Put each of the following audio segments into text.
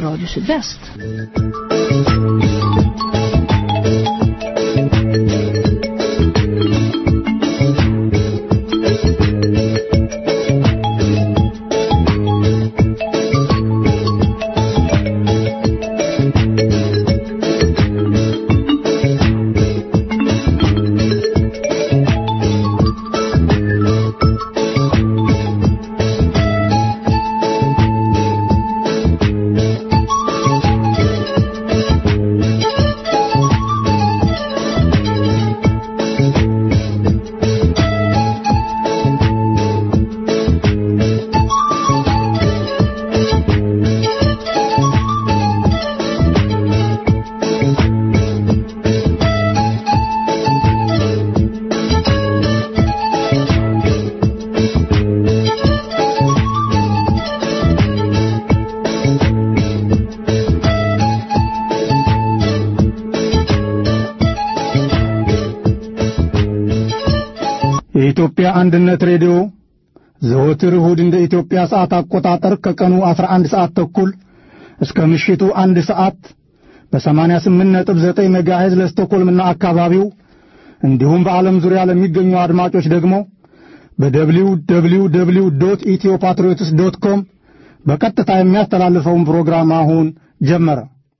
Radio Sydväst. የኢትዮጵያ አንድነት ሬዲዮ ዘወትር እሁድ እንደ ኢትዮጵያ ሰዓት አቆጣጠር ከቀኑ 11 ሰዓት ተኩል እስከ ምሽቱ አንድ ሰዓት በ88.9 ሜጋሄዝ ለስቶኮልምና አካባቢው እንዲሁም በዓለም ዙሪያ ለሚገኙ አድማጮች ደግሞ በደብሊው ደብሊው ደብሊው ዶት ኢትዮ ፓትሪዮትስ ዶት ኮም በቀጥታ የሚያስተላልፈውን ፕሮግራም አሁን ጀመረ።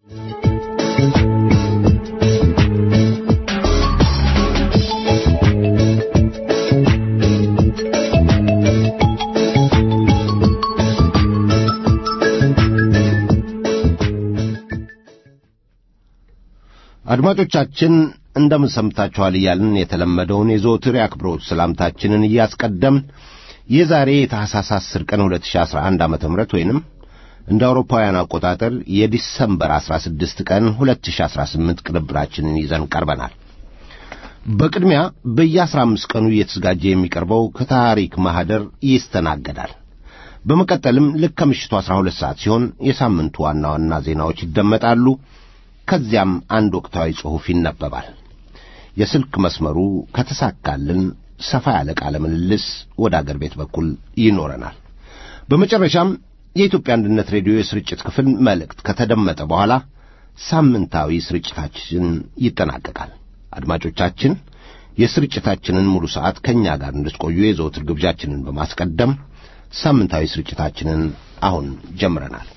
አድማጮቻችን እንደምን ሰምታችኋል እያልን የተለመደውን የዘወትር የአክብሮት ሰላምታችንን እያስቀደምን የዛሬ የታሕሳስ 10 ቀን 2011 ዓ ም ወይንም እንደ አውሮፓውያን አቆጣጠር የዲሰምበር 16 ቀን 2018 ቅንብራችንን ይዘን ቀርበናል። በቅድሚያ በየ15 ቀኑ እየተዘጋጀ የሚቀርበው ከታሪክ ማኅደር ይስተናገዳል። በመቀጠልም ልክ ከምሽቱ 12 ሰዓት ሲሆን የሳምንቱ ዋና ዋና ዜናዎች ይደመጣሉ። ከዚያም አንድ ወቅታዊ ጽሑፍ ይነበባል። የስልክ መስመሩ ከተሳካልን ሰፋ ያለ ቃለ ምልልስ ወደ አገር ቤት በኩል ይኖረናል። በመጨረሻም የኢትዮጵያ አንድነት ሬዲዮ የስርጭት ክፍል መልእክት ከተደመጠ በኋላ ሳምንታዊ ስርጭታችን ይጠናቀቃል። አድማጮቻችን የስርጭታችንን ሙሉ ሰዓት ከእኛ ጋር እንድትቆዩ የዘወትር ግብዣችንን በማስቀደም ሳምንታዊ ስርጭታችንን አሁን ጀምረናል።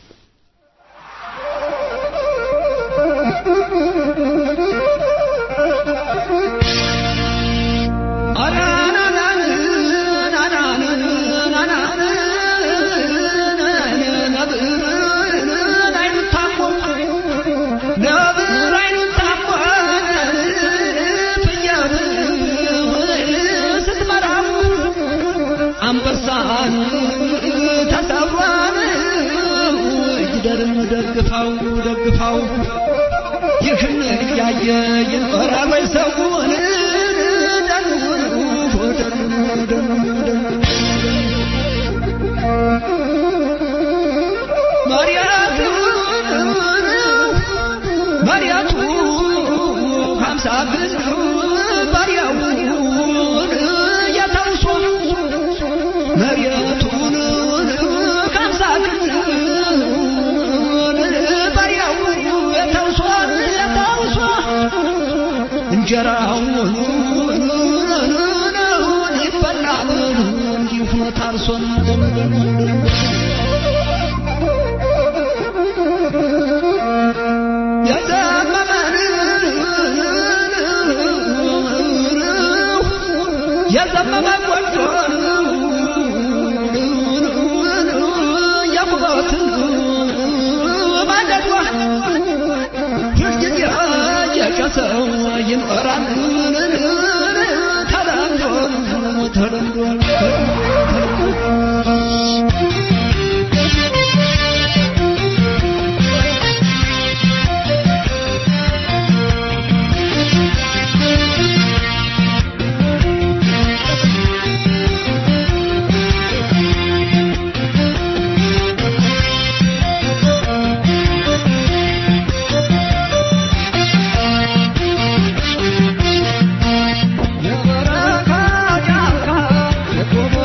አንበሳን ተሰብሯን ይደርም ደግፋው ደግፋው ይህን እያየ ይኖራል ወይ ሰውን መሪያቱ ሀምሳ ግን ባሪያውን የተውሶ መሬቱን ከምሳ ግን ባሪያው የተውሶ የተውሶ እንጀራውን ይበላል እንዲሁ ታርሶን የዘመመን የዘመመ ጎጆን የቁበትን ማደዷ ሁልጊዜ የጨሰው ይኖራል ተለምዶ ተለምዶ የበረካ ጫካ የቆቦ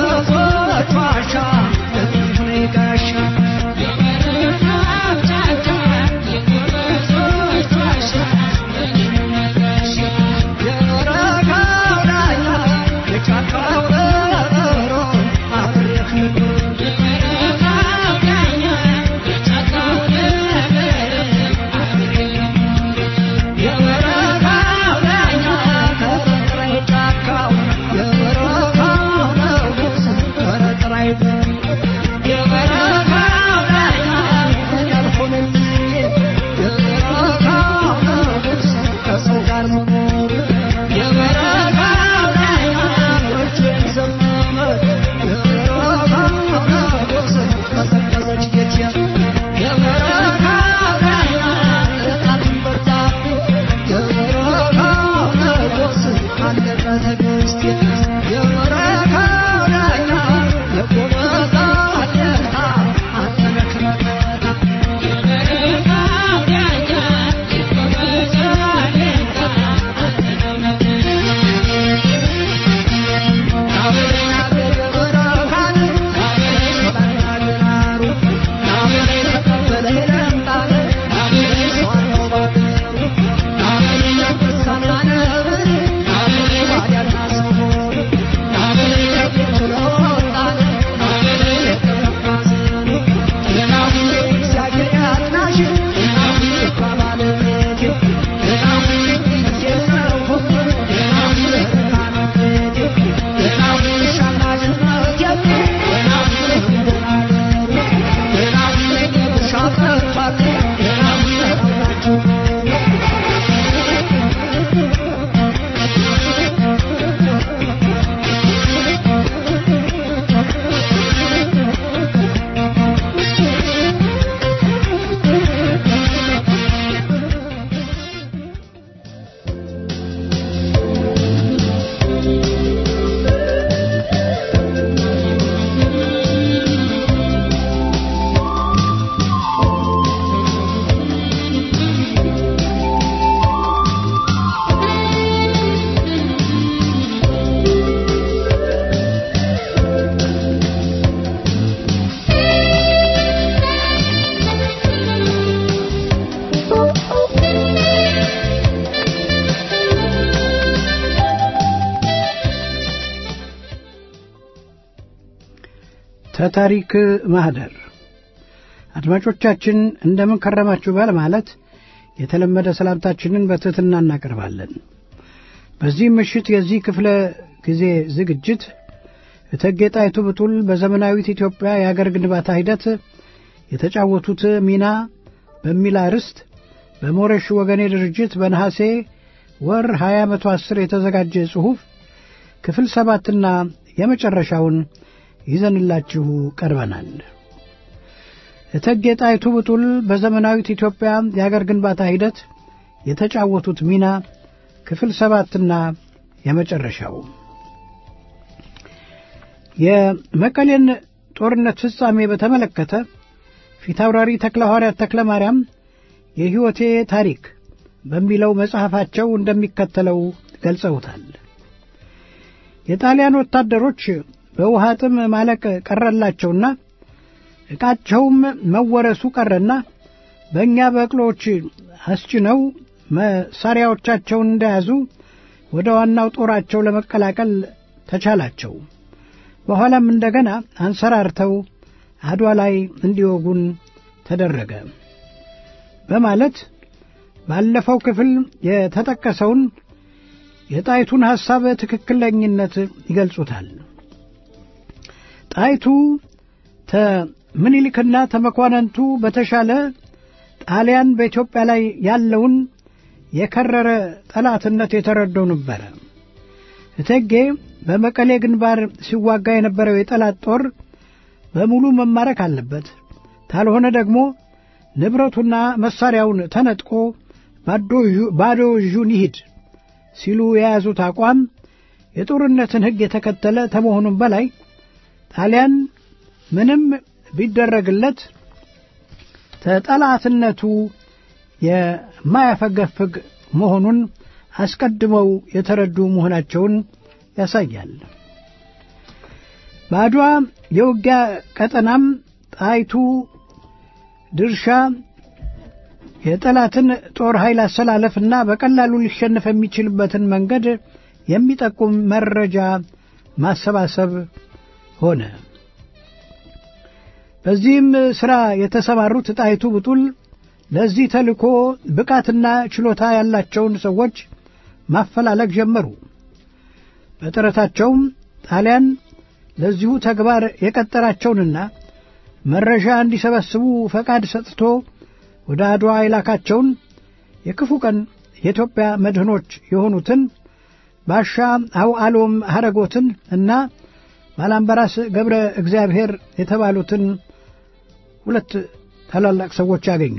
ከታሪክ ማህደር አድማጮቻችን እንደምን ከረማችሁ በማለት የተለመደ ሰላምታችንን በትሕትና እናቀርባለን። በዚህ ምሽት የዚህ ክፍለ ጊዜ ዝግጅት እቴጌ ጣይቱ ብጡል በዘመናዊት ኢትዮጵያ የአገር ግንባታ ሂደት የተጫወቱት ሚና በሚል አርዕስት በሞረሽ ወገኔ ድርጅት በነሐሴ ወር 2010 የተዘጋጀ ጽሑፍ ክፍል ሰባትና የመጨረሻውን ይዘንላችሁ ቀርበናል። እቴጌ ጣይቱ ብጡል በዘመናዊት ኢትዮጵያ የአገር ግንባታ ሂደት የተጫወቱት ሚና ክፍል ሰባትና የመጨረሻው የመቀሌን ጦርነት ፍጻሜ በተመለከተ ፊታውራሪ ተክለ ሐዋርያት ተክለ ማርያም የሕይወቴ ታሪክ በሚለው መጽሐፋቸው እንደሚከተለው ገልጸውታል። የጣሊያን ወታደሮች በውሃ ጥም ማለቅ ቀረላቸውና ዕቃቸውም መወረሱ ቀረና በእኛ በቅሎች አስጭነው መሳሪያዎቻቸውን እንደያዙ ወደ ዋናው ጦራቸው ለመቀላቀል ተቻላቸው። በኋላም እንደገና አንሰራርተው አድዋ ላይ እንዲወጉን ተደረገ በማለት ባለፈው ክፍል የተጠቀሰውን የጣይቱን ሐሳብ ትክክለኝነት ይገልጹታል። ጣይቱ ተምኒልክና ተመኳንንቱ በተሻለ ጣሊያን በኢትዮጵያ ላይ ያለውን የከረረ ጠላትነት የተረደው ነበረ። እቴጌ በመቀሌ ግንባር ሲዋጋ የነበረው የጠላት ጦር በሙሉ መማረክ አለበት፣ ካልሆነ ደግሞ ንብረቱና መሳሪያውን ተነጥቆ ባዶ እጁን ይሂድ ሲሉ የያዙት አቋም የጦርነትን ሕግ የተከተለ ከመሆኑም በላይ ጣሊያን ምንም ቢደረግለት ተጠላትነቱ የማያፈገፍግ መሆኑን አስቀድመው የተረዱ መሆናቸውን ያሳያል። በአድዋ የውጊያ ቀጠናም ጣይቱ ድርሻ የጠላትን ጦር ኃይል አሰላለፍና በቀላሉ ሊሸነፍ የሚችልበትን መንገድ የሚጠቁም መረጃ ማሰባሰብ ሆነ። በዚህም ሥራ የተሰማሩት ጣይቱ ብጡል ለዚህ ተልእኮ ብቃትና ችሎታ ያላቸውን ሰዎች ማፈላለግ ጀመሩ። በጥረታቸውም ጣሊያን ለዚሁ ተግባር የቀጠራቸውንና መረጃ እንዲሰበስቡ ፈቃድ ሰጥቶ ወደ አድዋ የላካቸውን የክፉ ቀን የኢትዮጵያ መድህኖች የሆኑትን ባሻ አውዓሎም ሐረጎትን እና ባላምበራስ ገብረ እግዚአብሔር የተባሉትን ሁለት ታላላቅ ሰዎች አገኙ።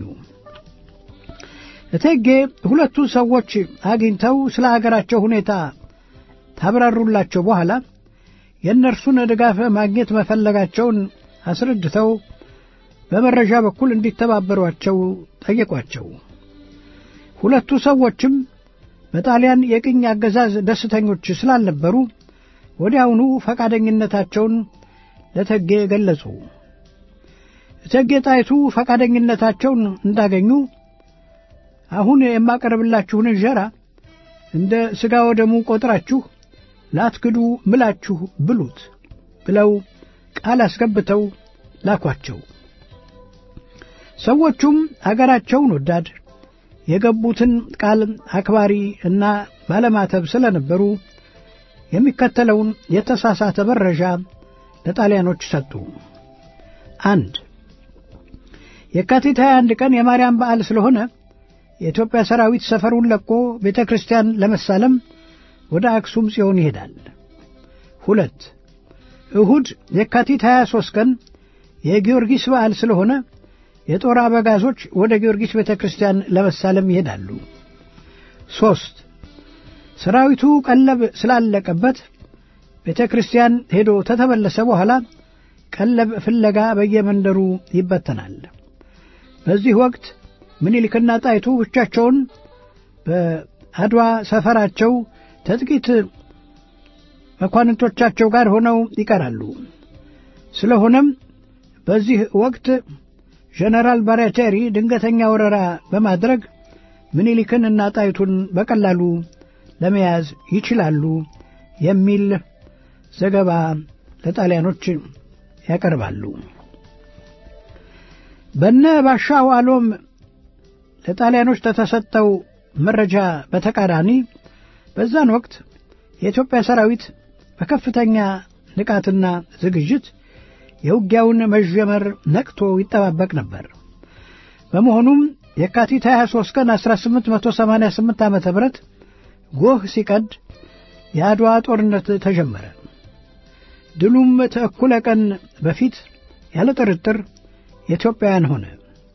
እቴጌ ሁለቱ ሰዎች አግኝተው ስለ አገራቸው ሁኔታ ታብራሩላቸው በኋላ የእነርሱን ድጋፍ ማግኘት መፈለጋቸውን አስረድተው በመረጃ በኩል እንዲተባበሯቸው ጠየቋቸው። ሁለቱ ሰዎችም በጣሊያን የቅኝ አገዛዝ ደስተኞች ስላልነበሩ ወዲያውኑ ፈቃደኝነታቸውን ለእቴጌ ገለጹ። እቴጌ ጣይቱ ፈቃደኝነታቸውን እንዳገኙ አሁን የማቀርብላችሁን እንጀራ እንደ ሥጋ ወደሙ ቆጥራችሁ ላትክዱ ምላችሁ ብሉት ብለው ቃል አስገብተው ላኳቸው። ሰዎቹም አገራቸውን ወዳድ የገቡትን ቃል አክባሪ እና ባለማተብ ስለነበሩ የሚከተለውን የተሳሳተ መረጃ ለጣሊያኖች ሰጡ። አንድ የካቲት 21 ቀን የማርያም በዓል ስለሆነ የኢትዮጵያ ሰራዊት ሰፈሩን ለቆ ቤተ ክርስቲያን ለመሳለም ወደ አክሱም ጽዮን ይሄዳል። ሁለት እሁድ የካቲት 23 ቀን የጊዮርጊስ በዓል ስለሆነ የጦር አበጋዞች ወደ ጊዮርጊስ ቤተ ክርስቲያን ለመሳለም ይሄዳሉ። ሦስት ሰራዊቱ ቀለብ ስላለቀበት ቤተ ክርስቲያን ሄዶ ተተመለሰ በኋላ ቀለብ ፍለጋ በየመንደሩ ይበተናል። በዚህ ወቅት ምኒልክና ጣይቱ ብቻቸውን በአድዋ ሰፈራቸው ከጥቂት መኳንንቶቻቸው ጋር ሆነው ይቀራሉ። ስለሆነም በዚህ ወቅት ጀነራል ባራቴሪ ድንገተኛ ወረራ በማድረግ ምኒልክን እና ጣይቱን በቀላሉ ለመያዝ ይችላሉ የሚል ዘገባ ለጣሊያኖች ያቀርባሉ። በነ ባሻ ዋሎም ለጣሊያኖች ከተሰጠው መረጃ በተቃራኒ በዛን ወቅት የኢትዮጵያ ሰራዊት በከፍተኛ ንቃትና ዝግጅት የውጊያውን መጀመር ነቅቶ ይጠባበቅ ነበር። በመሆኑም የካቲት 23 ቀን 1888 ዓ ም ጎህ ሲቀድ የአድዋ ጦርነት ተጀመረ። ድሉም ተእኩለ ቀን በፊት ያለ ጥርጥር የኢትዮጵያውያን ሆነ።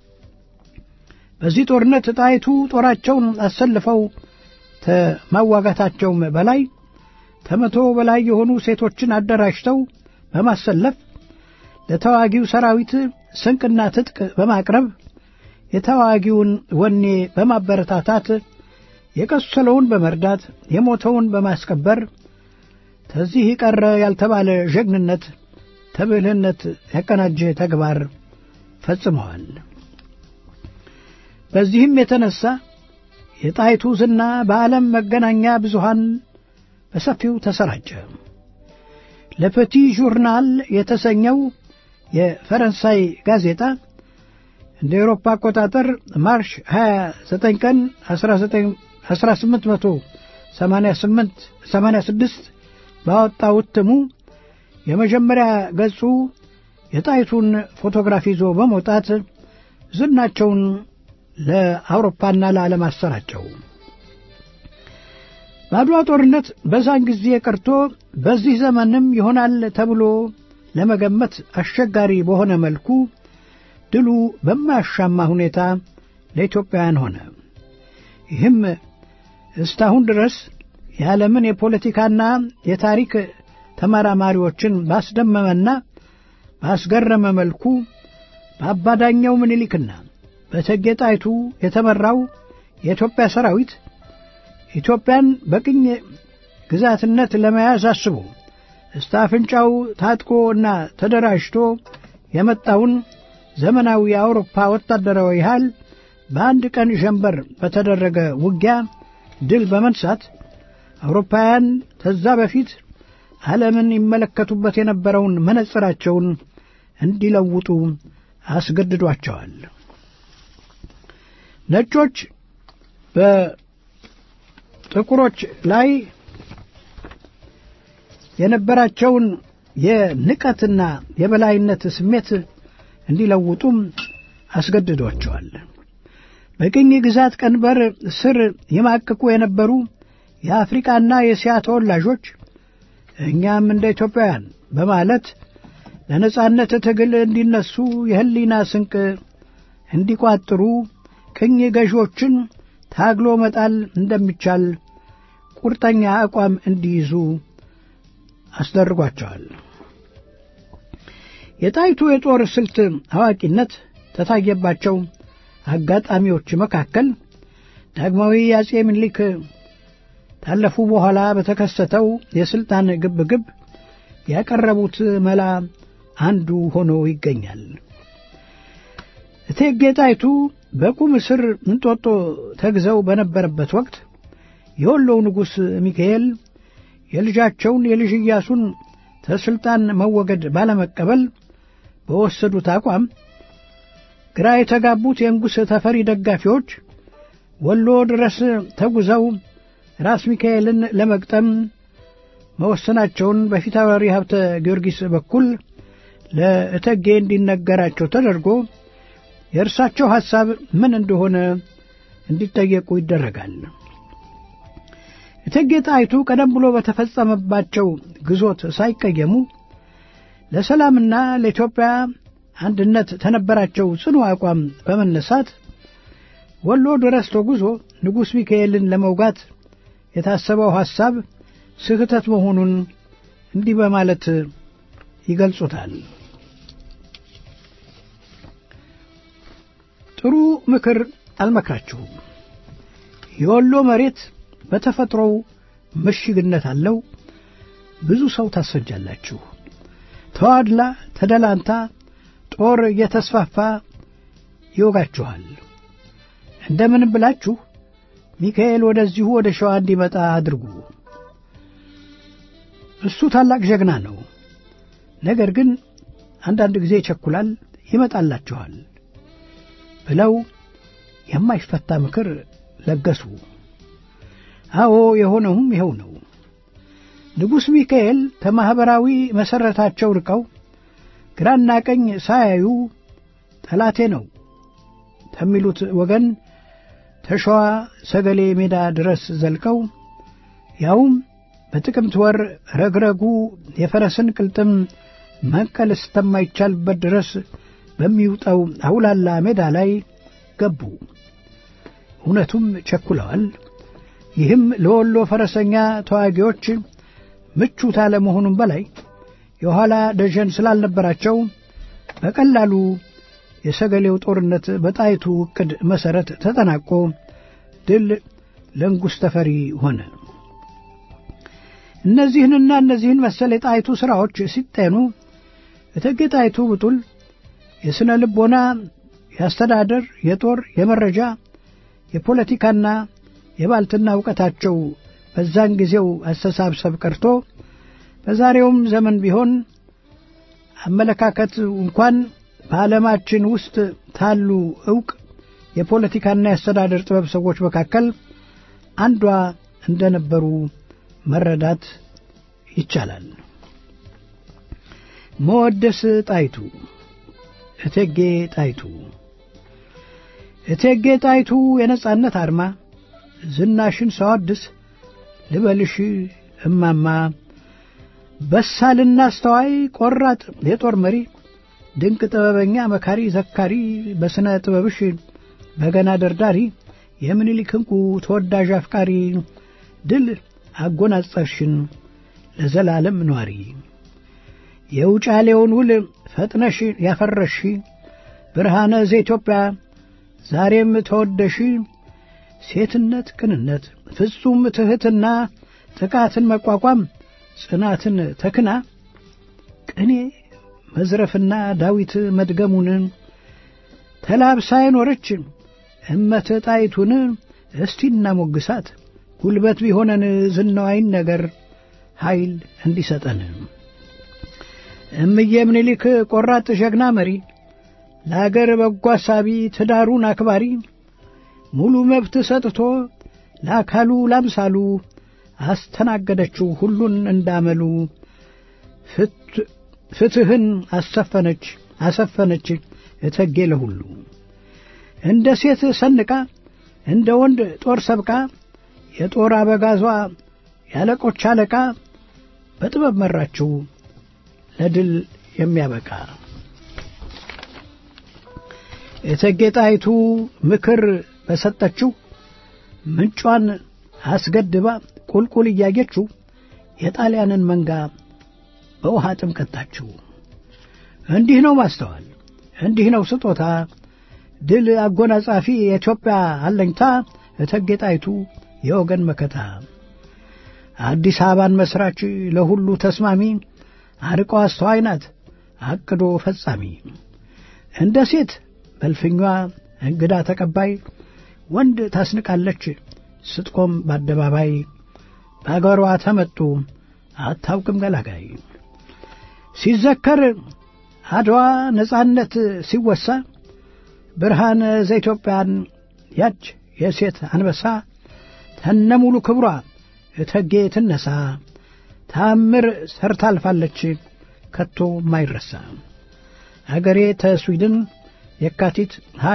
በዚህ ጦርነት ጣይቱ ጦራቸውን አሰልፈው ከማዋጋታቸውም በላይ ከመቶ በላይ የሆኑ ሴቶችን አደራጅተው በማሰለፍ ለተዋጊው ሰራዊት ስንቅና ትጥቅ በማቅረብ የተዋጊውን ወኔ በማበረታታት የቆሰለውን በመርዳት የሞተውን በማስቀበር ከዚህ ቀረ ያልተባለ ጀግንነት ተብልህነት ያቀናጀ ተግባር ፈጽመዋል። በዚህም የተነሳ የጣይቱ ዝና በዓለም መገናኛ ብዙሃን በሰፊው ተሰራጨ። ለፐቲ ጆርናል የተሰኘው የፈረንሳይ ጋዜጣ እንደ ኤሮፓ አቆጣጠር ማርች 29 ቀን 1886 ባወጣው እትሙ የመጀመሪያ ገጹ የጣይቱን ፎቶግራፍ ይዞ በመውጣት ዝናቸውን ለአውሮፓና ለዓለም አሰራጨው። በአድዋ ጦርነት በዛን ጊዜ ቀርቶ በዚህ ዘመንም ይሆናል ተብሎ ለመገመት አስቸጋሪ በሆነ መልኩ ድሉ በማያሻማ ሁኔታ ለኢትዮጵያውያን ሆነ። ይህም እስካሁን ድረስ የዓለምን የፖለቲካና የታሪክ ተመራማሪዎችን ባስደመመና ባስገረመ መልኩ በአባዳኛው ምኒልክና በእቴጌ ጣይቱ የተመራው የኢትዮጵያ ሰራዊት ኢትዮጵያን በቅኝ ግዛትነት ለመያዝ አስቦ እስተ አፍንጫው ታጥቆ እና ተደራጅቶ የመጣውን ዘመናዊ የአውሮፓ ወታደራዊ ኃይል በአንድ ቀን ጀንበር በተደረገ ውጊያ ድል በመንሳት አውሮፓውያን ከዛ በፊት ዓለምን ይመለከቱበት የነበረውን መነጽራቸውን እንዲለውጡ አስገድዷቸዋል። ነጮች በጥቁሮች ላይ የነበራቸውን የንቀትና የበላይነት ስሜት እንዲለውጡም አስገድዷቸዋል። በቅኝ ግዛት ቀንበር ስር ይማቅቁ የነበሩ የአፍሪቃና የእስያ ተወላጆች እኛም እንደ ኢትዮጵያውያን በማለት ለነጻነት ትግል እንዲነሱ የህሊና ስንቅ እንዲቋጥሩ ቅኝ ገዢዎችን ታግሎ መጣል እንደሚቻል ቁርጠኛ አቋም እንዲይዙ አስደርጓቸዋል። የጣይቱ የጦር ስልት አዋቂነት ተታየባቸው አጋጣሚዎች መካከል ዳግማዊ አጼ ምኒልክ ታለፉ በኋላ በተከሰተው የስልጣን ግብግብ ያቀረቡት መላ አንዱ ሆኖ ይገኛል። እቴጌ ጣይቱ በቁም እስር እንጦጦ ተግዘው በነበረበት ወቅት የወሎው ንጉሥ ሚካኤል የልጃቸውን የልጅ ኢያሱን ተስልጣን መወገድ ባለመቀበል በወሰዱት አቋም ግራ የተጋቡት የንጉሥ ተፈሪ ደጋፊዎች ወሎ ድረስ ተጉዘው ራስ ሚካኤልን ለመግጠም መወሰናቸውን በፊታውራሪ ሀብተ ጊዮርጊስ በኩል ለእቴጌ እንዲነገራቸው ተደርጎ የእርሳቸው ሐሳብ ምን እንደሆነ እንዲጠየቁ ይደረጋል። እቴጌ ጣይቱ ቀደም ብሎ በተፈጸመባቸው ግዞት ሳይቀየሙ ለሰላምና ለኢትዮጵያ አንድነት ተነበራቸው ጽኑ አቋም በመነሳት ወሎ ድረስ ተጉዞ ንጉሥ ሚካኤልን ለመውጋት የታሰበው ሐሳብ ስህተት መሆኑን እንዲህ በማለት ይገልጹታል። ጥሩ ምክር አልመክራችሁም። የወሎ መሬት በተፈጥሮው ምሽግነት አለው። ብዙ ሰው ታስፈጃላችሁ። ተዋድላ ተደላንታ ጦር እየተስፋፋ ይወጋችኋል። እንደምንም ብላችሁ ሚካኤል ወደዚሁ ወደ ሸዋ እንዲመጣ አድርጉ። እሱ ታላቅ ጀግና ነው። ነገር ግን አንዳንድ ጊዜ ይቸኩላል፣ ይመጣላችኋል ብለው የማይፈታ ምክር ለገሱ። አዎ የሆነውም ይኸው ነው። ንጉሥ ሚካኤል ከማኅበራዊ መሠረታቸው ርቀው ግራና ቀኝ ሳያዩ ጠላቴ ነው ከሚሉት ወገን ተሸዋ ሰገሌ ሜዳ ድረስ ዘልቀው ያውም በጥቅምት ወር ረግረጉ የፈረስን ቅልጥም መንቀል እስከማይቻልበት ድረስ በሚውጠው አውላላ ሜዳ ላይ ገቡ። እውነቱም ቸኩለዋል። ይህም ለወሎ ፈረሰኛ ተዋጊዎች ምቹ ታለመሆኑም በላይ የኋላ ደጀን ስላልነበራቸው በቀላሉ የሰገሌው ጦርነት በጣይቱ ዕቅድ መሠረት ተጠናቆ ድል ለንጉሥ ተፈሪ ሆነ። እነዚህንና እነዚህን መሰል የጣይቱ ሥራዎች ሲጤኑ እቴጌ ጣይቱ ብጡል የሥነ ልቦና፣ የአስተዳደር፣ የጦር፣ የመረጃ፣ የፖለቲካና የባልትና ዕውቀታቸው በዛን ጊዜው አስተሳሰብ ቀርቶ በዛሬውም ዘመን ቢሆን አመለካከት እንኳን በዓለማችን ውስጥ ታሉ ዕውቅ የፖለቲካና የአስተዳደር ጥበብ ሰዎች መካከል አንዷ እንደነበሩ መረዳት ይቻላል። መወደስ ጣይቱ እቴጌ ጣይቱ እቴጌ ጣይቱ የነጻነት አርማ ዝናሽን ሳወድስ ልበልሽ እማማ በሳልና አስተዋይ ቆራጥ የጦር መሪ ድንቅ ጥበበኛ መካሪ ዘካሪ በሥነ ጥበብሽ በገና ደርዳሪ የምኒልክ ዕንቁ ተወዳጅ አፍቃሪ ድል አጎናጸፍሽን ለዘላለም ኗሪ የውጫሌውን ውል ፈጥነሽ ያፈረሽ ብርሃነ ዘኢትዮጵያ ዛሬም ተወደሽ ሴትነት፣ ቅንነት፣ ፍጹም ትሕትና፣ ጥቃትን መቋቋም፣ ጽናትን ተክና ቅኔ መዝረፍና ዳዊት መድገሙን ተላብሳ የኖረች እመተ ጣይቱን እስቲ እናሞግሳት ጉልበት ቢሆነን ዝናዋይን ነገር ኃይል እንዲሰጠን እምዬ ምኒልክ ቆራጥ ጀግና መሪ ለአገር በጎ አሳቢ ትዳሩን አክባሪ ሙሉ መብት ሰጥቶ ለአካሉ ላምሳሉ አስተናገደችው ሁሉን እንዳመሉ ፍትህን አሰፈነች አሰፈነች እቴጌ ለሁሉ እንደ ሴት ሰንቃ እንደ ወንድ ጦር ሰብቃ የጦር አበጋዟ ያለቆች አለቃ በጥበብ መራችው ለድል የሚያበቃ እቴጌ ጣይቱ ምክር በሰጠችው ምንጯን አስገድባ ቁልቁል እያየችው የጣሊያንን መንጋ በውሃ ጥም ቀጣችው። እንዲህ ነው ማስተዋል፣ እንዲህ ነው ስጦታ፣ ድል አጎናጻፊ የኢትዮጵያ አለኝታ እቴጌ ጣይቱ የወገን መከታ፣ አዲስ አበባን መስራች ለሁሉ ተስማሚ፣ አርቆ አስተዋይ ናት አቅዶ ፈጻሚ፣ እንደ ሴት በልፍኟ እንግዳ ተቀባይ፣ ወንድ ታስንቃለች ስትቆም በአደባባይ፣ በአገሯ ተመጡ አታውቅም ገላጋይ። ሲዘከር አድዋ ነጻነት ሲወሳ ብርሃን ዘኢትዮጵያን ያች የሴት አንበሳ ተነሙሉ ክብሯ እቴጌ ትነሳ ታምር ሰርታ አልፋለች ከቶ ማይረሳ አገሬ ተስዊድን የካቲት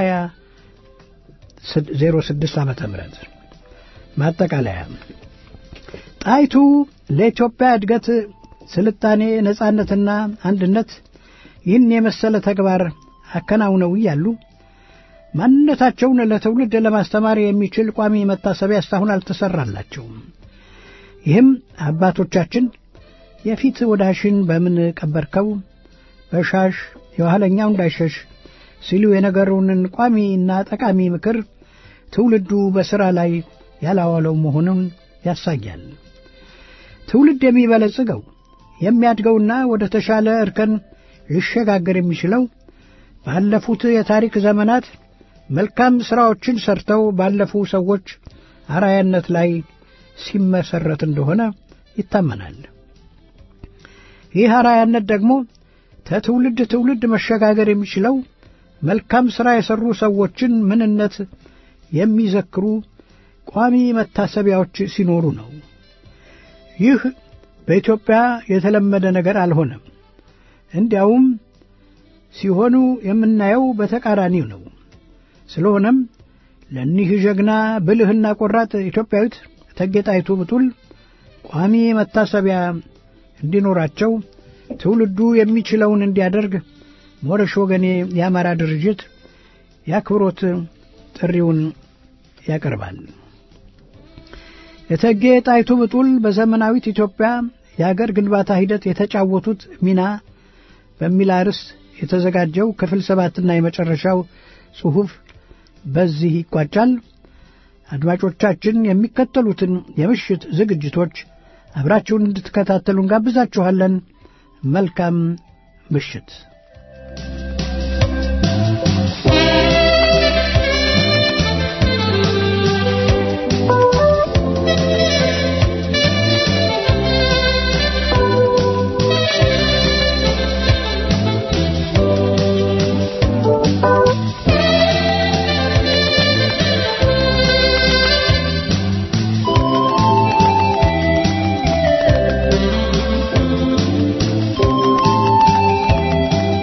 2006 ዓመተ ምህረት ማጠቃለያ ጣይቱ ለኢትዮጵያ እድገት፣ ስልጣኔ፣ ነጻነትና አንድነት ይህን የመሰለ ተግባር አከናውነው እያሉ ማንነታቸውን ለትውልድ ለማስተማር የሚችል ቋሚ መታሰቢያ እስካሁን አልተሰራላቸውም። ይህም አባቶቻችን የፊት ወዳሽን በምን ቀበርከው በሻሽ የኋለኛው እንዳይሸሽ ሲሉ የነገሩንን ቋሚና ጠቃሚ ምክር ትውልዱ በሥራ ላይ ያላዋለው መሆኑን ያሳያል። ትውልድ የሚበለጽገው የሚያድገውና ወደ ተሻለ እርከን ሊሸጋገር የሚችለው ባለፉት የታሪክ ዘመናት መልካም ሥራዎችን ሰርተው ባለፉ ሰዎች አራያነት ላይ ሲመሰረት እንደሆነ ይታመናል። ይህ አራያነት ደግሞ ከትውልድ ትውልድ መሸጋገር የሚችለው መልካም ሥራ የሠሩ ሰዎችን ምንነት የሚዘክሩ ቋሚ መታሰቢያዎች ሲኖሩ ነው። ይህ በኢትዮጵያ የተለመደ ነገር አልሆነም። እንዲያውም ሲሆኑ የምናየው በተቃራኒው ነው። ስለሆነም ለእኒህ ጀግና ብልህና ቆራጥ ኢትዮጵያዊት እቴጌ ጣይቱ ብጡል ቋሚ መታሰቢያ እንዲኖራቸው ትውልዱ የሚችለውን እንዲያደርግ ሞረሽ ወገኔ የአማራ ድርጅት የአክብሮት ጥሪውን ያቀርባል። እቴጌ ጣይቱ ብጡል በዘመናዊት ኢትዮጵያ የአገር ግንባታ ሂደት የተጫወቱት ሚና በሚል አርዕስት የተዘጋጀው ክፍል ሰባትና የመጨረሻው ጽሑፍ በዚህ ይቋጫል። አድማጮቻችን የሚከተሉትን የምሽት ዝግጅቶች አብራችሁን እንድትከታተሉ እንጋብዛችኋለን። መልካም ምሽት። Thank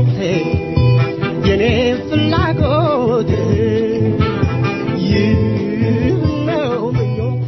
ምኞቴ የኔ ፍላጎት ይህ ነው ምኞቴ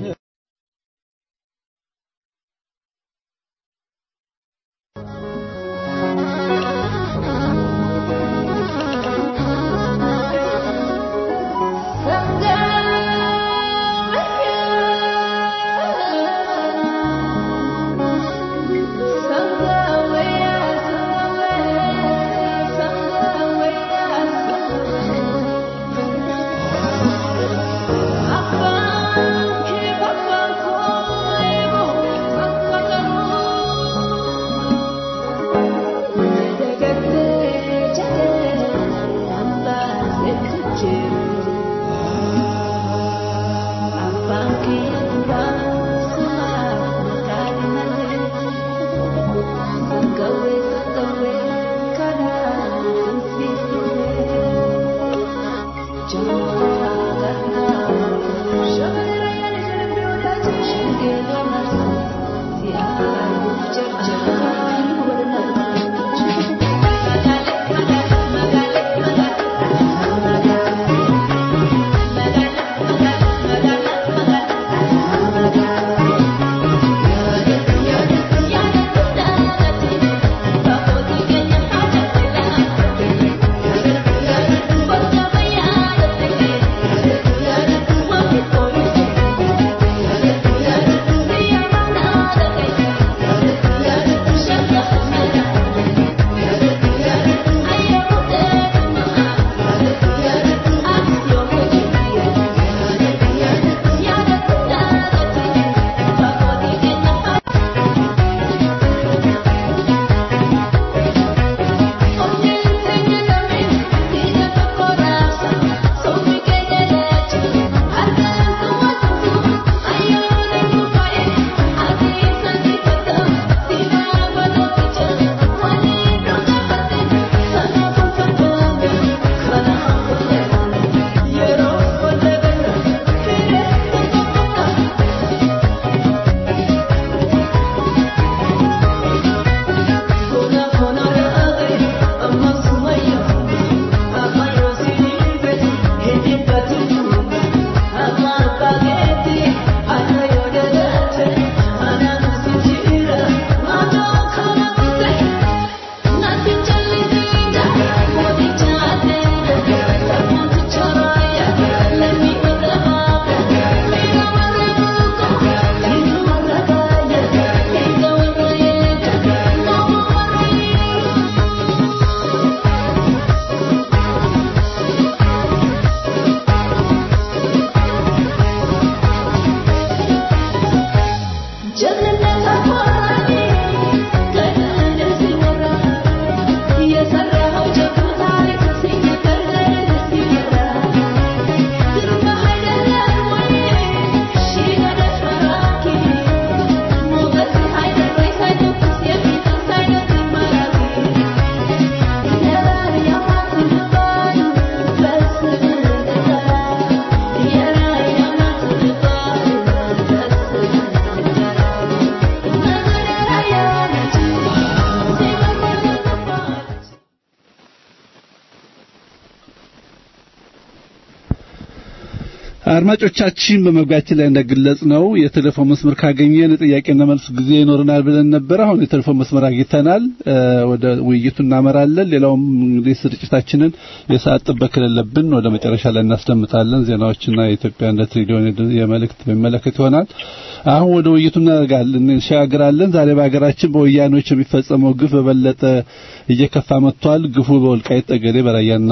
አድማጮቻችን በመግቢያችን ላይ እንደገለጽ ነው የቴሌፎን መስመር ካገኘን ጥያቄና መልስ ጊዜ ይኖረናል ብለን ነበር። አሁን የቴሌፎን መስመር አግኝተናል። ወደ ውይይቱ እናመራለን። ሌላውም እንግዲህ ስርጭታችንን የሰዓት ጥበት ከሌለብን ወደ መጨረሻ ላይ እናስደምጣለን። ዜናዎችና የኢትዮጵያነት ሬዲዮን የመልእክት በሚመለከት ይሆናል። አሁን ወደ ውይይቱ እናደርጋለን እንሻገራለን። ዛሬ በሀገራችን በወያኔዎች የሚፈጸመው ግፍ በበለጠ እየከፋ መጥቷል። ግፉ በወልቃይት ጠገዴ፣ በራያና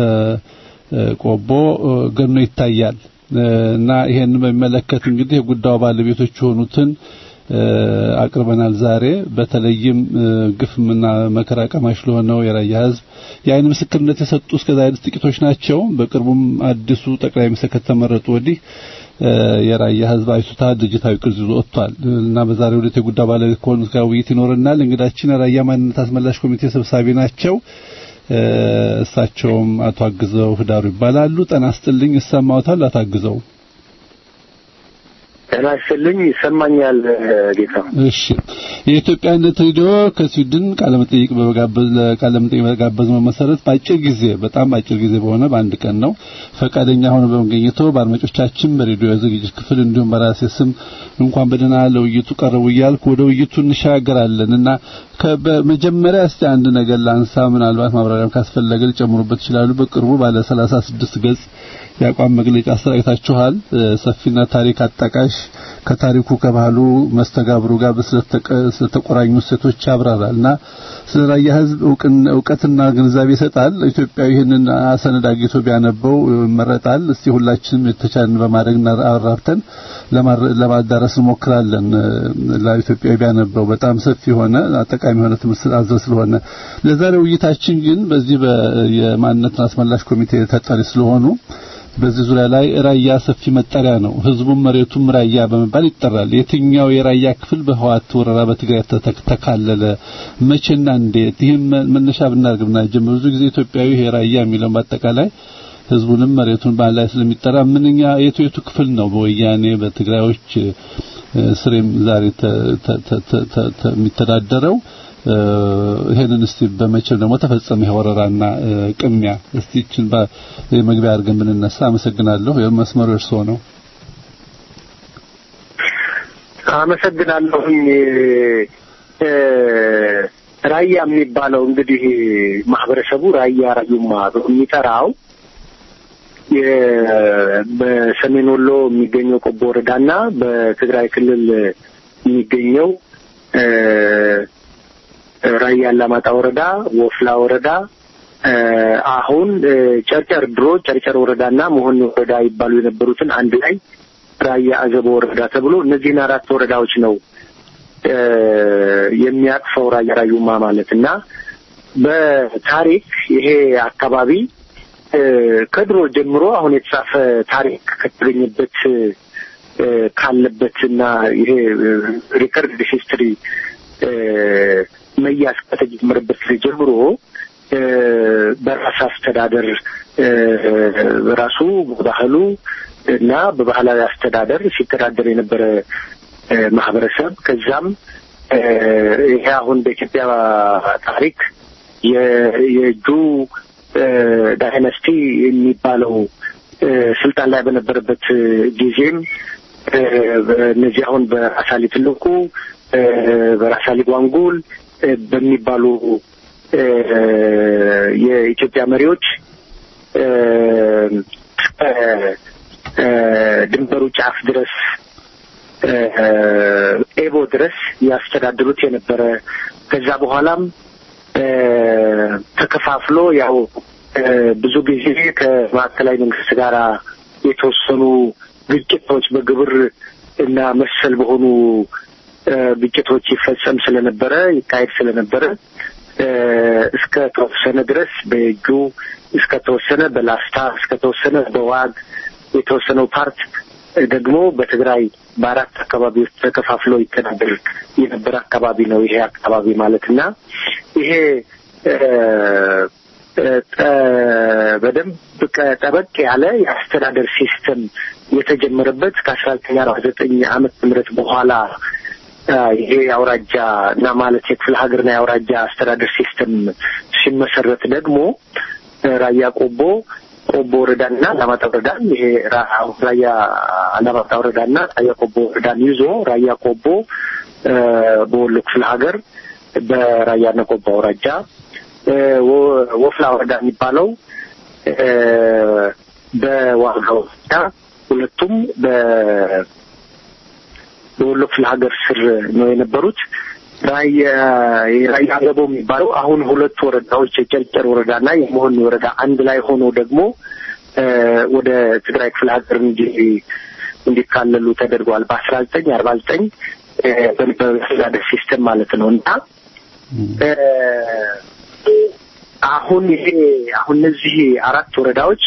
ቆቦ ገኖ ይታያል እና ይሄን በሚመለከት እንግዲህ የጉዳዩ ባለቤቶች የሆኑትን አቅርበናል። ዛሬ በተለይም ግፍምና መከራ ቀማሽ ለሆነው የራያ ሕዝብ የአይን ምስክርነት የሰጡ እስከዛሬ ጥቂቶች ናቸው። በቅርቡም አዲሱ ጠቅላይ ሚኒስትር ከተመረጡ ወዲህ የራያ ሕዝብ አይሱታ ድርጅታዊ ቅርጽ ይዞ ወጥቷል እና በዛሬው ዕለት የጉዳዩ ባለቤት ከሆኑት ጋር ውይይት ይኖረናል። እንግዳችን የራያ ማንነት አስመላሽ ኮሚቴ ሰብሳቢ ናቸው። እሳቸውም አቶ አግዘው ህዳሩ ይባላሉ። ጤና ይስጥልኝ። ይሰማዎታል? አቶ አግዘው ጤና ይስጥልኝ። ይሰማኛል ጌታ። እሺ የኢትዮጵያነት ሬዲዮ ከስዊድን ቃለመጠይቅ በመጋበዝ ለቃለመጠይቅ በጋበዝነው መሰረት በአጭር ጊዜ በጣም በአጭር ጊዜ በሆነ በአንድ ቀን ነው ፈቃደኛ ሆኖ በመገኘቱ በአድማጮቻችን በሬዲዮ ዝግጅት ክፍል እንዲሁም በራሴ ስም እንኳን በደህና ለውይይቱ ቀረቡ እያልኩ ወደ ውይይቱ እንሻገራለን እና በመጀመሪያ እስቲ አንድ ነገር ላንሳ። ምናልባት ማብራሪያም ካስፈለገ ሊጨምሩበት ይችላሉ። በቅርቡ ባለ 36 ገጽ የአቋም መግለጫ አሰራጭታችኋል። ሰፊና ታሪክ አጣቃሽ ከታሪኩ ከባህሉ መስተጋብሩ ጋር ስለተቆራኙ ሴቶች ያብራራልና ስለ ራያ ሕዝብ እውቀትና ግንዛቤ ይሰጣል። ኢትዮጵያዊ ይህንን ሰነድ አግኝቶ ቢያነበው ይመረጣል። እስቲ ሁላችንም የተቻለን በማድረግ አራብተን ለማዳረስ እንሞክራለን። ለኢትዮጵያዊ ቢያነበው በጣም ሰፊ የሆነ ጠቃሚ የሆነ ትምህርት አዘል ስለሆነ ለዛሬ ውይይታችን ግን በዚህ የማንነትና አስመላሽ ኮሚቴ ተጠሪ ስለሆኑ በዚህ ዙሪያ ላይ ራያ ሰፊ መጠሪያ ነው። ህዝቡም መሬቱም ራያ በመባል ይጠራል። የትኛው የራያ ክፍል በህዋት ወረራ በትግራይ ተካለለ? መቼና እንዴት? ይህም መነሻ ብናደርግና ጀምሮ ብዙ ጊዜ ኢትዮጵያዊ ይሄ ራያ የሚለውን በአጠቃላይ ህዝቡንም መሬቱን ባህል ላይ ስለሚጠራ ምንኛ የቱ የቱ ክፍል ነው በወያኔ በትግራዮች ስሬም ዛሬ የሚተዳደረው? ይሄንን እስቲ በመቼም ደግሞ ተፈጸመ ይሄ ወረራና ቅሚያ እስቲ እቺን በመግቢያ አድርገን ብንነሳ አመሰግናለሁ። የመስመሩ እርስዎ ነው። አመሰግናለሁኝ። ራያ የሚባለው እንግዲህ ማህበረሰቡ ራያ ራዩማ የሚጠራው በሰሜን ወሎ የሚገኘው ቆቦ ወረዳና በትግራይ ክልል የሚገኘው ራያ አላማጣ ወረዳ፣ ወፍላ ወረዳ፣ አሁን ጨርጨር ድሮ ጨርጨር ወረዳና መሆን ወረዳ ይባሉ የነበሩትን አንድ ላይ ራያ አዘቦ ወረዳ ተብሎ እነዚህን አራት ወረዳዎች ነው የሚያቅፈው ራያ ራዩማ ማለት እና በታሪክ ይሄ አካባቢ ከድሮ ጀምሮ አሁን የተጻፈ ታሪክ ከተገኘበት ካለበትና ይሄ ሪከርድ ሂስትሪ መያዝ ከተጀመረበት ጊዜ ጀምሮ በራስ አስተዳደር በራሱ በባህሉ እና በባህላዊ አስተዳደር ሲተዳደር የነበረ ማህበረሰብ ከዛም ይሄ አሁን በኢትዮጵያ ታሪክ የእጁ ዳይነስቲ የሚባለው ስልጣን ላይ በነበረበት ጊዜም እነዚህ አሁን በራሳሊ ትልቁ በራሳሊ ጓንጉል በሚባሉ የኢትዮጵያ መሪዎች ድንበሩ ጫፍ ድረስ ኤቦ ድረስ ያስተዳድሩት የነበረ ከዛ በኋላም ተከፋፍሎ ያው ብዙ ጊዜ ከማዕከላዊ መንግስት ጋር የተወሰኑ ግጭቶች በግብር እና መሰል በሆኑ ግጭቶች ይፈጸም ስለነበረ ይካሄድ ስለነበረ እስከ ተወሰነ ድረስ በእጁ እስከ ተወሰነ በላስታ እስከ ተወሰነ በዋግ የተወሰነው ፓርት ደግሞ በትግራይ በአራት አካባቢዎች ተከፋፍሎ ይተዳደር የነበረ አካባቢ ነው ይሄ አካባቢ ማለት እና ይሄ በደንብ ጠበቅ ያለ የአስተዳደር ሲስተም የተጀመረበት ከአስራ ዘጠኝ አርባ ዘጠኝ ዓመተ ምህረት በኋላ ይሄ የአውራጃ እና ማለት የክፍለ ሀገርና የአውራጃ አስተዳደር ሲስተም ሲመሰረት ደግሞ ራያ ቆቦ ቆቦ ወረዳና አላማጣ ወረዳን ይሄ ራያ አላማጣ ወረዳና ራያ ቆቦ ወረዳን ይዞ ራያ ቆቦ በወሎ ክፍለ ሀገር በራያና ቆቦ አውራጃ ወፍላ ወረዳ የሚባለው በዋጋ ወረዳ ሁለቱም በወሎ ክፍለ ሀገር ስር ነው የነበሩት። ራያ አገቦ የሚባለው አሁን ሁለቱ ወረዳዎች የጨርጨር ወረዳና የመሆን ወረዳ አንድ ላይ ሆኖ ደግሞ ወደ ትግራይ ክፍለ ሀገር እንዲ እንዲካለሉ ተደርገዋል በአስራ ዘጠኝ አርባ ዘጠኝ በአስተዳደር ሲስተም ማለት ነው እና አሁን ይሄ አሁን እነዚህ አራት ወረዳዎች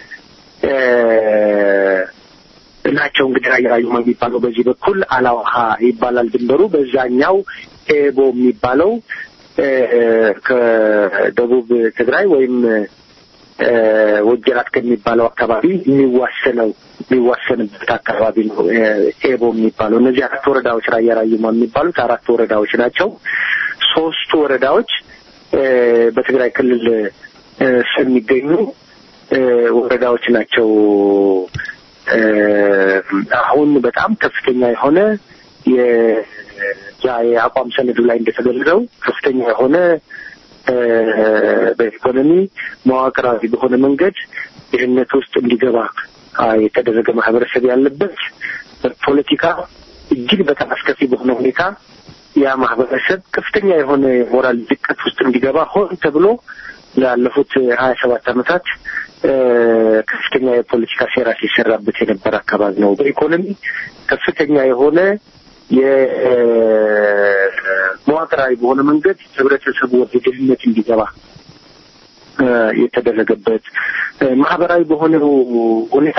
ናቸው እንግዲህ ራያ ራዩማ የሚባለው በዚህ በኩል አላውሃ ይባላል ድንበሩ። በዛኛው ኤቦ የሚባለው ከደቡብ ትግራይ ወይም ወጀራት ከሚባለው አካባቢ የሚዋሰነው የሚዋሰንበት አካባቢ ነው ኤቦ የሚባለው። እነዚህ አራት ወረዳዎች ራያ ራዩማ የሚባሉት አራት ወረዳዎች ናቸው። ሶስቱ ወረዳዎች በትግራይ ክልል ስር የሚገኙ ወረዳዎች ናቸው። አሁን በጣም ከፍተኛ የሆነ የአቋም ሰነዱ ላይ እንደተገለጸው ከፍተኛ የሆነ በኢኮኖሚ መዋቅራዊ በሆነ መንገድ ድህነት ውስጥ እንዲገባ የተደረገ ማህበረሰብ ያለበት ፖለቲካ እጅግ በጣም አስከፊ በሆነ ሁኔታ ያ ማህበረሰብ ከፍተኛ የሆነ ሞራል ድቀት ውስጥ እንዲገባ ሆን ተብሎ ላለፉት ሀያ ሰባት ዓመታት ከፍተኛ የፖለቲካ ሴራ ሲሰራበት የነበረ አካባቢ ነው። በኢኮኖሚ ከፍተኛ የሆነ የመዋቅራዊ በሆነ መንገድ ህብረተሰቡ ወደ ድህነት እንዲገባ የተደረገበት ማህበራዊ በሆነው ሁኔታ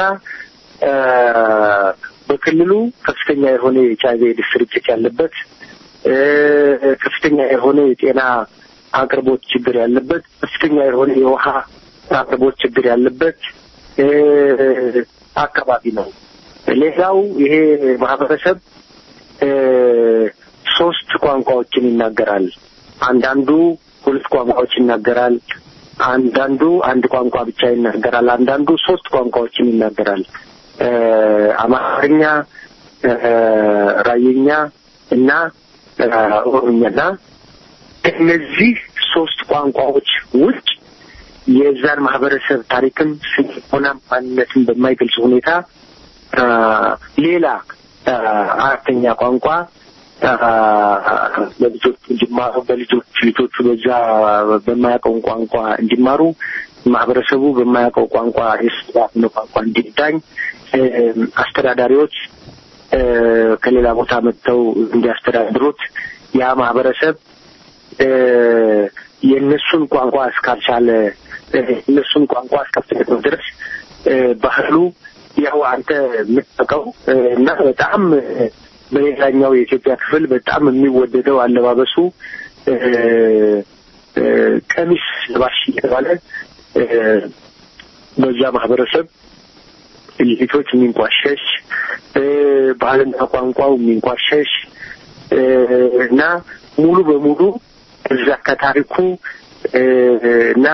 በክልሉ ከፍተኛ የሆነ የኤች አይቪ ኤድስ ስርጭት ያለበት ከፍተኛ የሆነ የጤና አቅርቦት ችግር ያለበት ከፍተኛ የሆነ የውሃ አቅርቦት ችግር ያለበት አካባቢ ነው። ሌላው ይሄ ማህበረሰብ ሶስት ቋንቋዎችን ይናገራል። አንዳንዱ ሁለት ቋንቋዎች ይናገራል። አንዳንዱ አንድ ቋንቋ ብቻ ይናገራል። አንዳንዱ ሶስት ቋንቋዎችን ይናገራል። አማርኛ፣ ራየኛ እና ኦሮምኛና ከእነዚህ ሶስት ቋንቋዎች ውጭ የዛን ማህበረሰብ ታሪክም ስሆና ማንነትን በማይገልጽ ሁኔታ ሌላ አራተኛ ቋንቋ በልጆቹ እንዲማሩ በልጆች ልጆቹ በዛ በማያውቀው ቋንቋ እንዲማሩ ማህበረሰቡ በማያውቀው ቋንቋ የስነ ቋንቋ እንዲዳኝ አስተዳዳሪዎች ከሌላ ቦታ መጥተው እንዲያስተዳድሩት ያ ማህበረሰብ የእነሱን ቋንቋ እስካልቻለ እነሱን ቋንቋ እስከፈለገው ድረስ ባህሉ ያው አንተ የምታውቀው እና በጣም በሌላኛው የኢትዮጵያ ክፍል በጣም የሚወደደው አለባበሱ ቀሚስ ለባሽ እየተባለ በዛ ማህበረሰብ ልጅቶች የሚንቋሸሽ ባህልና ቋንቋው የሚንቋሸሽ እና ሙሉ በሙሉ እዛ ከታሪኩ እና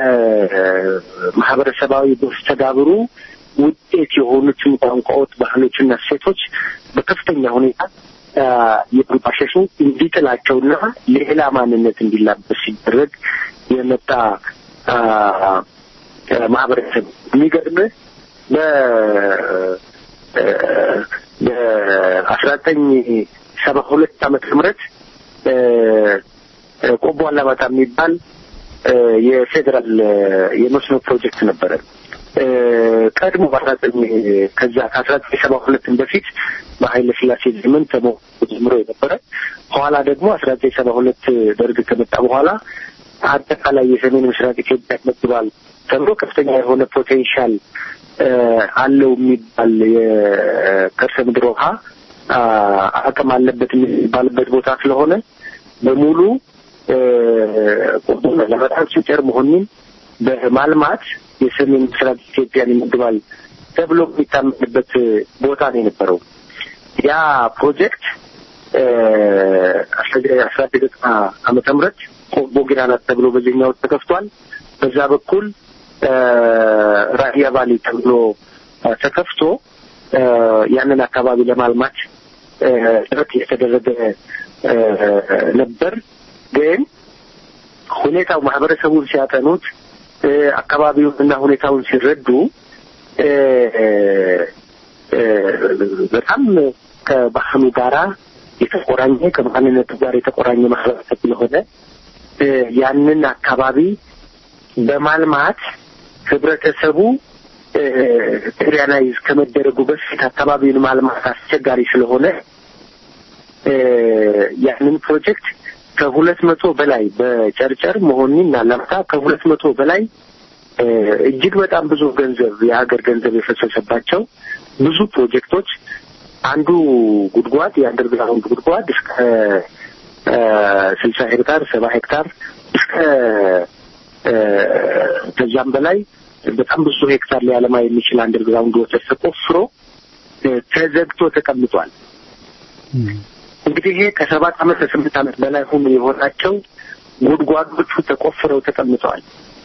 ከማህበረሰባዊ መስተጋብሩ ውጤት የሆኑትን ቋንቋዎች፣ ባህሎችና እሴቶች በከፍተኛ ሁኔታ የማንቋሸሹ እንዲጥላቸውና ሌላ ማንነት እንዲላበስ ሲደረግ የመጣ ማህበረሰብ የሚገርምህ በ በአስራ ዘጠኝ ሰባ ሁለት ዓመተ ምህረት ቆቦ አላማጣ የሚባል የፌዴራል የመስኖ ፕሮጀክት ነበረ። ቀድሞ በአስራ ዘጠኝ ከዛ ከአስራ ዘጠኝ ሰባ ሁለትም በፊት በኃይለ ሥላሴ ዘመን ተሞ ጀምሮ የነበረ ኋላ ደግሞ አስራ ዘጠኝ ሰባ ሁለት ደርግ ከመጣ በኋላ አጠቃላይ የሰሜን ምስራቅ ኢትዮጵያ መግባል ተብሎ ከፍተኛ የሆነ ፖቴንሻል አለው የሚባል የከርሰ ምድር ውሃ አቅም አለበት የሚባልበት ቦታ ስለሆነ በሙሉ ቆቦ ለበጣም ሲጨር መሆኑን በማልማት የሰሜን ምስራቅ ኢትዮጵያን ይመግባል ተብሎ የሚታመንበት ቦታ ነው የነበረው። ያ ፕሮጀክት አስራ ዘጠኝ ዓመተ ምህረት ቆቦ ጊራናት ተብሎ በዚህኛው ተከፍቷል። በዛ በኩል ራያ ቫሊ ተብሎ ተከፍቶ ያንን አካባቢ ለማልማት ጥረት የተደረገ ነበር። ግን ሁኔታው ማህበረሰቡን ሲያጠኑት አካባቢውን እና ሁኔታውን ሲረዱ በጣም ከባህሉ ጋራ የተቆራኘ ከማንነቱ ጋር የተቆራኘ ማህበረሰብ ስለሆነ ያንን አካባቢ በማልማት ህብረተሰቡ ትሪያናይዝ ከመደረጉ በፊት አካባቢውን ማልማት አስቸጋሪ ስለሆነ ያንን ፕሮጀክት ከሁለት መቶ በላይ በጨርጨር መሆኒና ለምታ ከሁለት መቶ በላይ እጅግ በጣም ብዙ ገንዘብ የሀገር ገንዘብ የፈሰሰባቸው ብዙ ፕሮጀክቶች አንዱ ጉድጓድ የአንደርግራውንድ ጉድጓድ እስከ ስልሳ ሄክታር ሰባ ሄክታር እስከ ከዛም በላይ በጣም ብዙ ሄክታር ሊያለማ የሚችል አንደርግራውንድ ወተር ተቆፍሮ እ፣ ተዘግቶ ተቀምጧል። እንግዲህ ይሄ ከሰባት ዓመት ከስምንት ዓመት በላይ ሆኖ የሆናቸው ጉድጓዶቹ ተቆፍረው ተቀምጠዋል።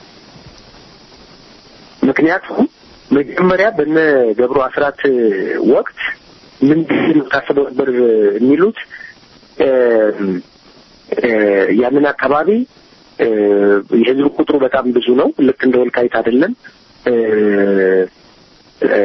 ምክንያቱም መጀመሪያ በነ ገብሩ አስራት ወቅት ምንድን ነው ታስበው ነበር የሚሉት እ፣ እ፣ ያንን አካባቢ እ፣ የህዝብ ቁጥሩ በጣም ብዙ ነው። ልክ እንደ ወልቃይት አይደለም። እ፣ እ፣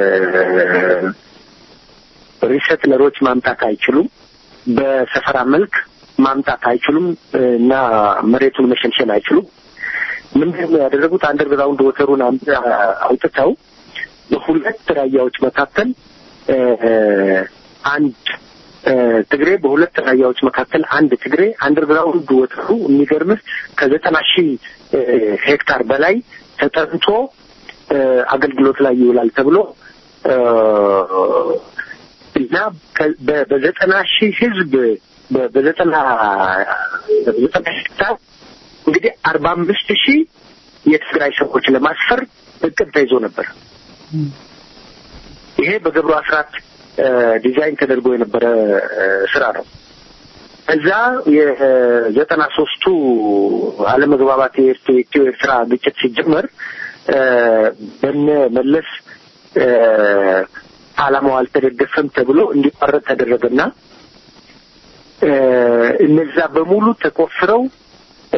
ሪሰትለሮች ማምጣት አይችሉም። በሰፈራ መልክ ማምጣት አይችሉም እና መሬቱን መሸንሸን አይችሉም። ምንድን ነው ያደረጉት? አንደርግራውንድ ወተሩን አም- አውጥተው በሁለት ራያዎች መካከል እ፣ አንድ እ፣ ትግሬ በሁለት ራያዎች መካከል አንድ ትግሬ አንደርግራውንድ ወተሩ የሚገርምህ ከዘጠና ሺህ እ፣ ሄክታር በላይ ተጠንቶ እ፣ አገልግሎት ላይ ይውላል ተብሎ እ፣ እና ከ- በ- በዘጠና ሺህ ህዝብ በ- በዘጠና በዘጠና ሄክታር እንግዲህ አርባ አምስት ሺህ የትግራይ ሰዎች ለማስፈር እቅድ ተይዞ ነበር። ይሄ በገብሩ አስራት እ፣ ዲዛይን ተደርጎ የነበረ እ፣ ስራ ነው። እዛ የዘጠና ሶስቱ አለመግባባት የኤርት- የኢትዮ ኤርትራ ግጭት ሲጀመር እ፣ በነ መለስ እ፣ ዓላማው አልተደገፈም ተብሎ እንዲቋረጥ ተደረገና እ፣ እነዛ በሙሉ ተቆፍረው እ፣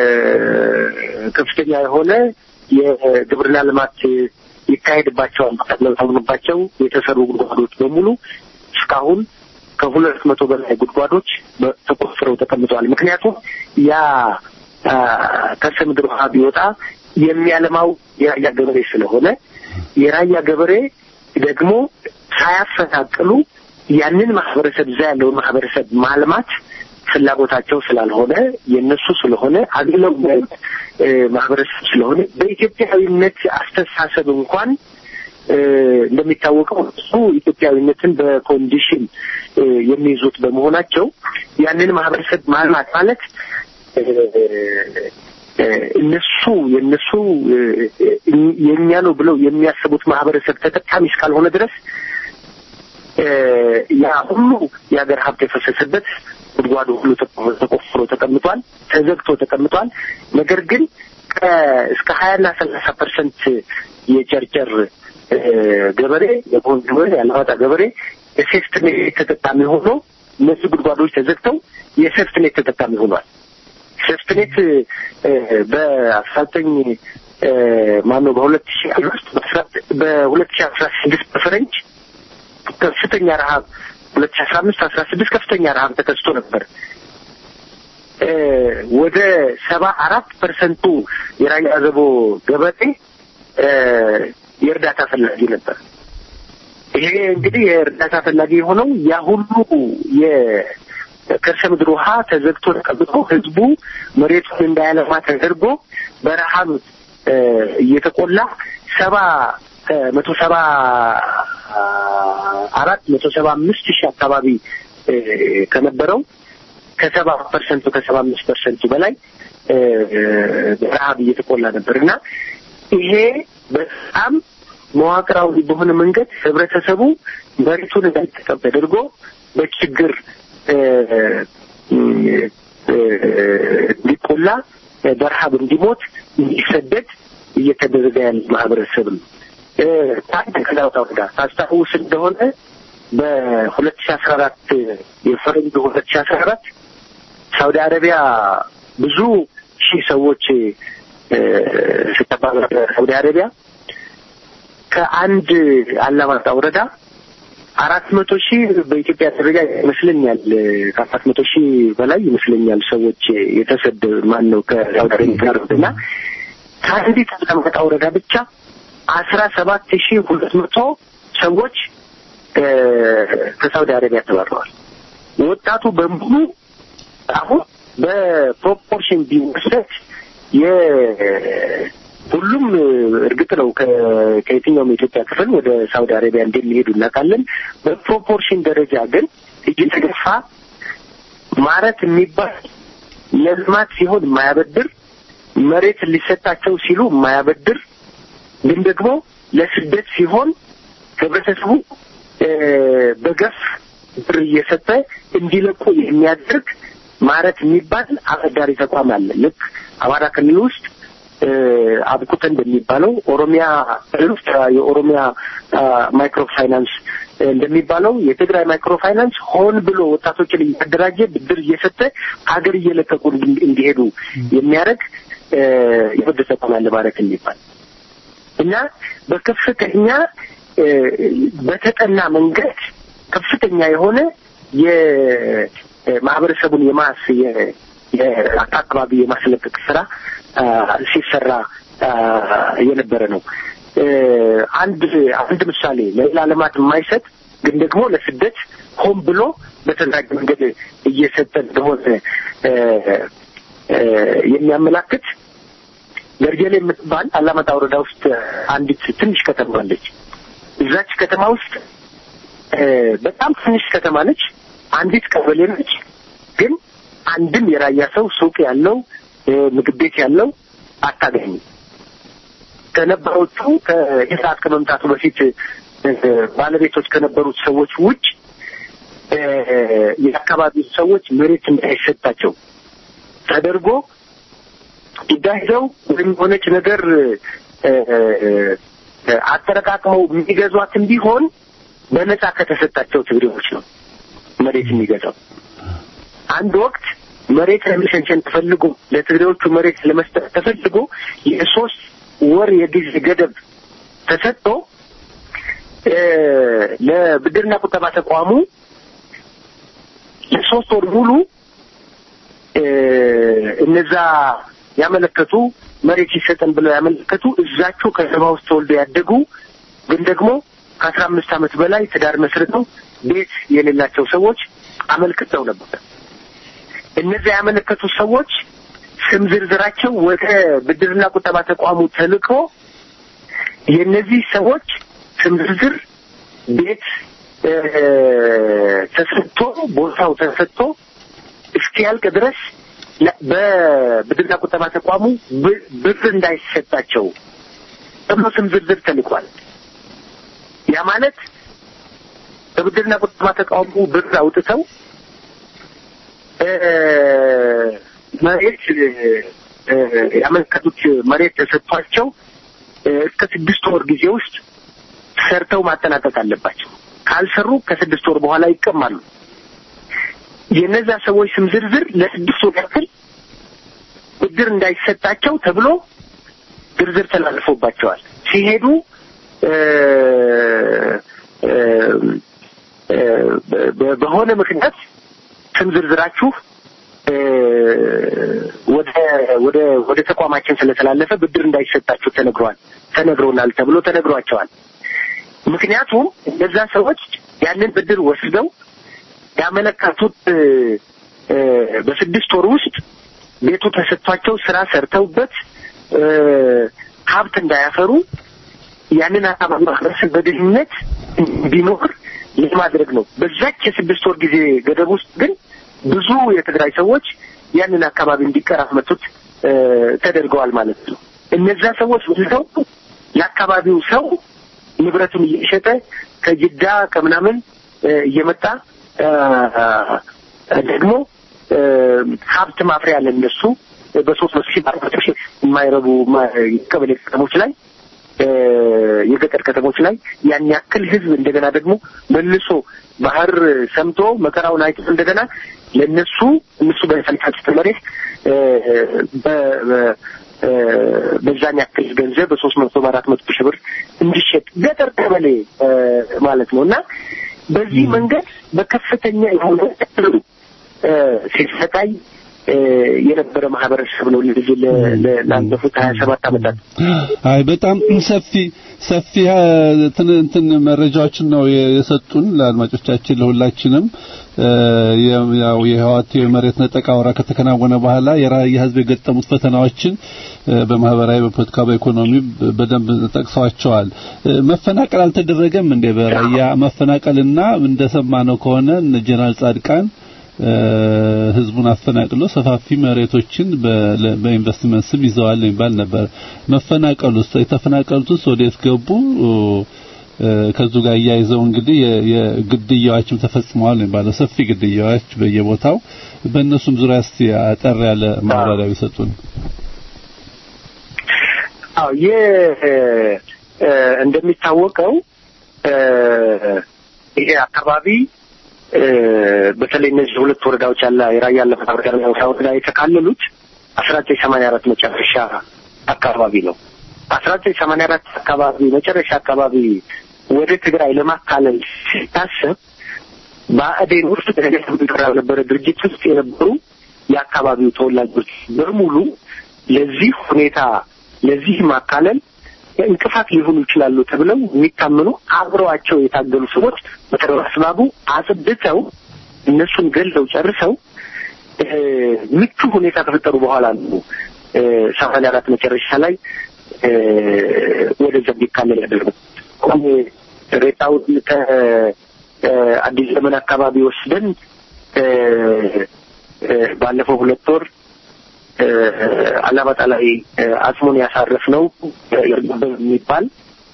ከፍተኛ የሆነ የግብርና ልማት ይካሄድባቸዋል ተብለው ታምኖባቸው የተሰሩ ጉድጓዶች በሙሉ እስካሁን ከሁለት መቶ በላይ ጉድጓዶች በ- ተቆፍረው ተቀምጠዋል። ምክንያቱም ያ አ፣ ከርሰ ምድር ውሃ ቢወጣ የሚያለማው የራያ ገበሬ ስለሆነ የራያ ገበሬ ደግሞ ሳያፈናቅሉ ያንን ማህበረሰብ እዛ ያለውን ማህበረሰብ ማልማት ፍላጎታቸው ስላልሆነ የነሱ ስለሆነ አግለው የሚያዩት እ፣ ማህበረሰብ ስለሆነ በኢትዮጵያዊነት አስተሳሰብ እንኳን እ፣ እንደሚታወቀው እሱ ኢትዮጵያዊነትን በኮንዲሽን እ፣ የሚይዙት በመሆናቸው ያንን ማህበረሰብ ማልማት ማለት እ፣ እ፣ እነሱ የእነሱ እ፣ እ፣ የእኛ ነው ብለው የሚያስቡት ማህበረሰብ ተጠቃሚ እስካልሆነ ድረስ እ፣ ያ ሁሉ የሀገር ሀብት የፈሰሰበት ጉድጓዱ ሁሉ ተቆ- ተቆፍሮ ተቀምጧል፣ ተዘግቶ ተቀምጧል። ነገር ግን ከ- እስከ ሀያና ሰላሳ ፐርሰንት የጨርጨር እ፣ ገበሬ የቦን ገበሬ የአላማጣ ገበሬ የሴፍትኔት ተጠቃሚ ሆኖ እነዚህ ጉድጓዶች ተዘግተው የሴፍትኔት ተጠቃሚ ሆኗል። ሴፍትኔት በአስራ ዘጠኝ ማነው በሁለት ሺ አምስት በሁለት ሺ አስራ ስድስት በፈረንጅ ከፍተኛ ረሀብ ሁለት ሺ አስራ አምስት አስራ ስድስት ከፍተኛ ረሀብ ተከስቶ ነበር። እ፣ ወደ ሰባ አራት ፐርሰንቱ የራያ አዘቦ ገበሬ እ፣ የእርዳታ ፈላጊ ነበር። ይሄ እንግዲህ የእርዳታ ፈላጊ የሆነው ያ ሁሉ የከርሰ ምድር ውሃ ተዘግቶ ተቀብቶ ህዝቡ መሬቱን እንዳያለማ ተደርጎ በረሃብ እ፣ እየተቆላ ሰባ እ፣ መቶ ሰባ አራት መቶ ሰባ አምስት ሺህ አካባቢ እ፣ ከነበረው ከሰባ ፐርሰንቱ ከሰባ አምስት ፐርሰንቱ በላይ እ፣ በረሃብ እየተቆላ ነበር እና ይሄ በጣም መዋቅራዊ በሆነ መንገድ ህብረተሰቡ መሬቱን እንዳይጠቀም ተደርጎ በችግር እ፣ እ፣ እንዲቆላ በረሃብ እንዲሞት እንዲሰደድ እየተደረገ ያለ ማህበረሰብ ነው። እ፣ ታዲያ ከዳውታ ወረዳ ታስታውስ እንደሆነ በሁለት ሺ አስራ አራት የፈረንጅ ሁለት ሺ አስራ አራት ሳውዲ አረቢያ ብዙ ሺህ ሰዎች እ፣ ስታባበር ሳውዲ አረቢያ ከአንድ አላማጣ ወረዳ አራት መቶ ሺህ በኢትዮጵያ ደረጃ ይመስለኛል ከአራት መቶ ሺህ በላይ ይመስለኛል ሰዎች የተሰደ ማን ነው ከሳውዲ አረቢያ ጋር እና ከአንዲት አላማጣ ወረዳ ብቻ አስራ ሰባት ሺህ ሁለት መቶ ሰዎች እ፣ ከሳውዲ አረቢያ ተባረዋል። ወጣቱ በሙሉ አሁን በፕሮፖርሽን ቢወሰድ ሁሉም እርግጥ ነው ከ- ከየትኛውም የኢትዮጵያ ክፍል ወደ ሳውዲ አረቢያ እንደሚሄዱ እናውቃለን። በፕሮፖርሽን ደረጃ ግን እየተገፋ ማረት የሚባል ለልማት ሲሆን የማያበድር መሬት ሊሰጣቸው ሲሉ የማያበድር ግን ደግሞ ለስደት ሲሆን ህብረተሰቡ እ፣ በገፍ ብር እየሰጠ እንዲለቁ የሚያደርግ ማረት የሚባል አበዳሪ ተቋም አለ። ልክ አማራ ክልል ውስጥ እ፣ አብቁተ እንደሚባለው ኦሮሚያ ክልል ውስጥ የኦሮሚያ አ፣ ማይክሮ ፋይናንስ እንደሚባለው የትግራይ ማይክሮ ፋይናንስ ሆን ብሎ ወጣቶችን እያደራጀ ብድር እየሰጠ ሀገር እየለቀቁ እንዲ- እንዲሄዱ የሚያደርግ እ፣ የብድር ተቋም አለ ማለት የሚባል እና በከፍተኛ እ፣ በተጠና መንገድ ከፍተኛ የሆነ የማህበረሰቡን የማስ የ- የአካባቢ የማስለቀቅ ስራ አ፣ ሲሰራ አ፣ የነበረ ነው። እ፣ አንድ አንድ ምሳሌ ለሌላ ልማት የማይሰጥ ግን ደግሞ ለስደት ሆን ብሎ በተደራጀ መንገድ እየሰጠ እንደሆነ እ፣ እ፣ የሚያመላክት ገርጀሌ የምትባል አላማጣ ወረዳ ውስጥ አንዲት ትንሽ ከተማ አለች። እዛች ከተማ ውስጥ እ፣ በጣም ትንሽ ከተማ ነች። አንዲት ቀበሌ ነች። ግን አንድም የራያ ሰው ሱቅ ያለው እ፣ ምግብ ቤት ያለው አታገኝም። ከነበሮቹ ከኢሳት ከመምጣቱ በፊት እ፣ ባለቤቶች ከነበሩት ሰዎች ውጭ እ፣ የአካባቢው ሰዎች መሬት እንዳይሰጣቸው ተደርጎ ይዳሂደው ወይም የሆነች ነገር እ፣ እ፣ አጠረቃቅመው የሚገዟትም ቢሆን በነፃ ከተሰጣቸው ትግሬዎች ነው መሬት የሚገዛው። አንድ ወቅት መሬት ለመሸንሸን ተፈልጎ ለትግሬዎቹ መሬት ለመስጠት ተፈልጎ የሶስት ወር የጊዜ ገደብ ተሰጥቶ እ፣ ለብድርና ቁጠባ ተቋሙ ለሶስት ወር ሙሉ እ፣ እነዛ ያመለከቱ መሬት ይሰጠን ብለው ያመለከቱ እዛቸው ከተማ ውስጥ ተወልደው ያደጉ ግን ደግሞ ከአስራ አምስት ዓመት በላይ ትዳር መስርተው ቤት የሌላቸው ሰዎች አመልክተው ነበር። እነዚያ ያመለከቱ ሰዎች ስም ዝርዝራቸው ወደ ብድርና ቁጠባ ተቋሙ ተልኮ የእነዚህ ሰዎች ስም ዝርዝር ቤት እ፣ ተሰጥቶ ቦታው ተሰጥቶ እስኪያልቅ ድረስ ለ- በብድርና ቁጠባ ተቋሙ ብ- ብር እንዳይሰጣቸው ተብሎ ስም ዝርዝር ተልኳል። ያ ማለት በብድርና ቁጠባ ተቋሙ ብር አውጥተው እ፣ መሬት እ፣ ያመለከቱት መሬት ተሰጥቷቸው እ፣ እስከ ስድስት ወር ጊዜ ውስጥ ሰርተው ማጠናቀቅ አለባቸው። ካልሰሩ ከስድስት ወር በኋላ ይቀማሉ። የነዛ ሰዎች ስም ዝርዝር ለስድስት ወር ያክል ብድር እንዳይሰጣቸው ተብሎ ዝርዝር ተላልፎባቸዋል። ሲሄዱ እ፣ እ፣ እ፣ በ- በሆነ ምክንያት ስም ዝርዝራችሁ እ፣ ወደ ወደ ወደ ተቋማችን ስለተላለፈ ብድር እንዳይሰጣችሁ ተነግሯል ተነግሮናል ተብሎ ተነግሯቸዋል። ምክንያቱም እነዛ ሰዎች ያንን ብድር ወስደው ያመለከቱት እ፣ እ፣ በስድስት ወር ውስጥ ቤቱ ተሰጥቷቸው ስራ ሰርተውበት እ፣ ሀብት እንዳያፈሩ ያንን አካባቢ ማህበረሰብ በድህነት እንዲኖር ለማድረግ ነው። በዛች የስድስት ወር ጊዜ ገደብ ውስጥ ግን ብዙ የትግራይ ሰዎች ያንን አካባቢ እንዲቀራመቱት እ፣ ተደርገዋል ማለት ነው። እነዛ ሰዎች ወስደው ለአካባቢው ሰው ንብረቱን እየሸጠ ከጅዳ ከምናምን እ፣ እየመጣ እ፣ ደግሞ እ፣ ሀብት ማፍሪያ ለእነሱ በሶስት መቶ ሺህ በአራት መቶ ሺህ የማይረቡ ማ- ቀበሌ ከተሞች ላይ እ፣ የገጠር ከተሞች ላይ ያን ያክል ህዝብ እንደገና ደግሞ መልሶ ባህር ሰምቶ መከራውን አይቶ እንደገና ለእነሱ እነሱ በፈልፋጭት መሬት እ፣ በ- በ- እ፣ በዛን ያክል ገንዘብ በሶስት መቶ በአራት መቶ ሺህ ብር እንዲሸጥ ገጠር ቀበሌ እ፣ ማለት ነው እና በዚህ መንገድ በከፍተኛ የሆነ እ፣ ሲሰቃይ እ፣ የነበረ ማህበረሰብ ነው ለዚህ ለ- ለ- ላለፉት ሀያ ሰባት ዓመታት አይ በጣም ሰፊ ሰፊ አ፣ እንትን እንትን መረጃዎችን ነው የ- የሰጡን ለአድማጮቻችን ለሁላችንም እ፣ የ- ያው የህዋት የመሬት ነጠቃ ወራ ከተከናወነ በኋላ የራያ ህዝብ የገጠሙት ፈተናዎችን እ፣ በማህበራዊ፣ በፖለቲካ፣ በኢኮኖሚ በ- በደንብ ጠቅሰዋቸዋል። እ፣ መፈናቀል አልተደረገም እንዴ? በራያ መፈናቀልና እንደሰማነው ከሆነ እነ ጀነራል ጻድቃን ህዝቡን አፈናቅሎ ሰፋፊ መሬቶችን በኢንቨስትመንት ስም ይዘዋል የሚባል ነበር። መፈናቀሉስ የተፈናቀሉትስ ወዴት ገቡ? ከዙ ጋር እያይዘው እንግዲህ የግድያዎችም ተፈጽመዋል የሚባለው ሰፊ ግድያዎች በየቦታው በእነሱም ዙሪያ እስቲ አጠር ያለ ማብራሪያ ቢሰጡን። አዎ ይህ እንደሚታወቀው ይሄ አካባቢ በተለይ እነዚህ ሁለት ወረዳዎች ያለ የራያ አላማጣ ወረዳ የተካለሉት አስራ ዘጠኝ ሰማንያ አራት መጨረሻ አካባቢ ነው። አስራ ዘጠኝ ሰማንያ አራት አካባቢ መጨረሻ አካባቢ ወደ ትግራይ ለማካለል ሲታሰብ በአዴን ውስጥ ተገራ ነበረ ድርጅት ውስጥ የነበሩ የአካባቢው ተወላጆች በሙሉ ለዚህ ሁኔታ ለዚህ ማካለል እንቅፋት ሊሆኑ ይችላሉ ተብለው የሚታመኑ አብረዋቸው የታገሉ ሰዎች በተሰባስባቡ አጽድተው እነሱን ገለው ጨርሰው ምቹ ሁኔታ ከፈጠሩ በኋላ ነው ሰማንያ አራት መጨረሻ ላይ ወደዛ እንዲካለል ያደረጉት። ሬሳውን ከአዲስ ዘመን አካባቢ ወስደን ባለፈው ሁለት ወር አላማጣ ላይ አጽሙን ያሳረፍ ነው ይርገበብ የሚባል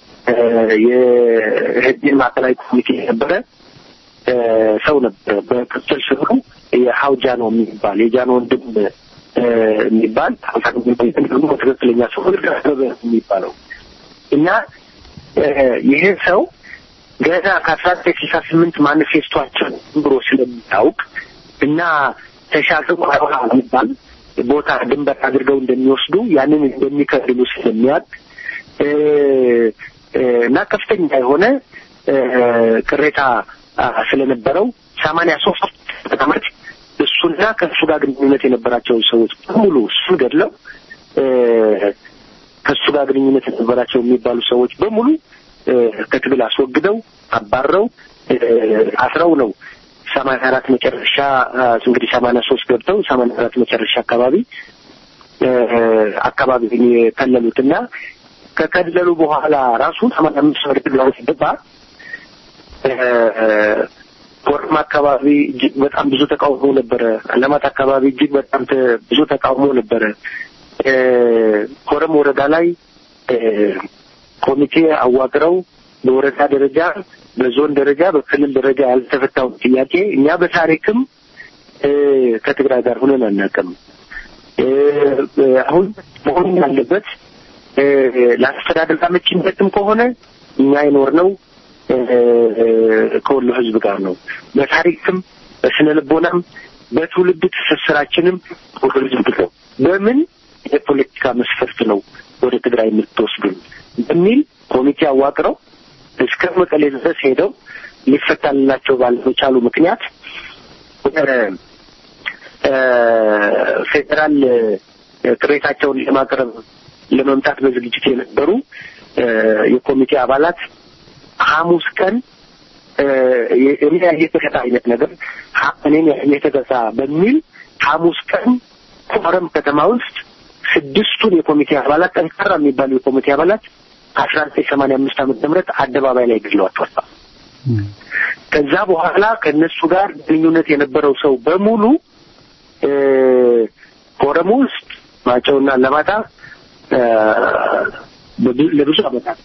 የህዝብን ማዕከላዊ ኮሚቴ የነበረ ሰው ነበረ። በቅጽል ስሙ የሀውጃኖ የሚባል የጃኖ ወንድም የሚባል ደግሞ ትክክለኛ ሰው ይርገበብ የሚባለው እና ይሄ ሰው ገና ከአስራ ዘጠኝ ስልሳ ስምንት ማኒፌስቷቸው ብሎ ስለሚታውቅ እና ተሻግሮ የሚባል ቦታ ድንበር አድርገው እንደሚወስዱ ያንን እንደሚከልሉ ስለሚያውቅ እና ከፍተኛ የሆነ ቅሬታ ስለነበረው ሰማንያ ሶስት ዓመት እሱና ከእሱ ጋር ግንኙነት የነበራቸውን ሰዎች በሙሉ እሱን ገድለው ከእሱ ጋር ግንኙነት የነበራቸው የሚባሉ ሰዎች በሙሉ ከትግል አስወግደው አባረው አስረው ነው ሰማንያ አራት መጨረሻ እንግዲህ ሰማንያ ሶስት ገብተው ሰማንያ አራት መጨረሻ አካባቢ አካባቢ የከለሉት እና ከከለሉ በኋላ ራሱ ሰማንያ አምስት ወደ ትግራይ ሲገባ ኮረም አካባቢ እጅግ በጣም ብዙ ተቃውሞ ነበረ። አላማጣ አካባቢ እጅግ በጣም ብዙ ተቃውሞ ነበረ። ኮረም ወረዳ ላይ ኮሚቴ አዋቅረው በወረዳ ደረጃ በዞን ደረጃ በክልል ደረጃ ያልተፈታውን ጥያቄ እኛ በታሪክም ከትግራይ ጋር ሆነን አናውቅም። አሁን መሆን ያለበት ለአስተዳደር አመቺነትም ከሆነ እኛ የኖርነው ከወሎ ሕዝብ ጋር ነው። በታሪክም በስነ ልቦናም በትውልድ ትስስራችንም ከወሎ ሕዝብ ነው። በምን የፖለቲካ መስፈርት ነው ወደ ትግራይ የምትወስዱን በሚል ኮሚቴ አዋቅረው እስከ መቀሌ ድረስ ሄደው ሊፈታልላቸው ባለመቻሉ ምክንያት ፌዴራል ቅሬታቸውን ለማቅረብ ለመምጣት በዝግጅት የነበሩ የኮሚቴ አባላት ሐሙስ ቀን እኔ የተገዛ አይነት ነገር እኔን የተገዛ በሚል ሐሙስ ቀን ኮረም ከተማ ውስጥ ስድስቱን የኮሚቴ አባላት ጠንካራ የሚባሉ የኮሚቴ አባላት አስራ ዘጠኝ ሰማንያ አምስት ዓመተ ምህረት አደባባይ ላይ ገድለዋቸዋል። ከዛ በኋላ ከእነሱ ጋር ግንኙነት የነበረው ሰው በሙሉ ኮረም ውስጥ ማጨውና ለማጣ ለብዙ ዓመታት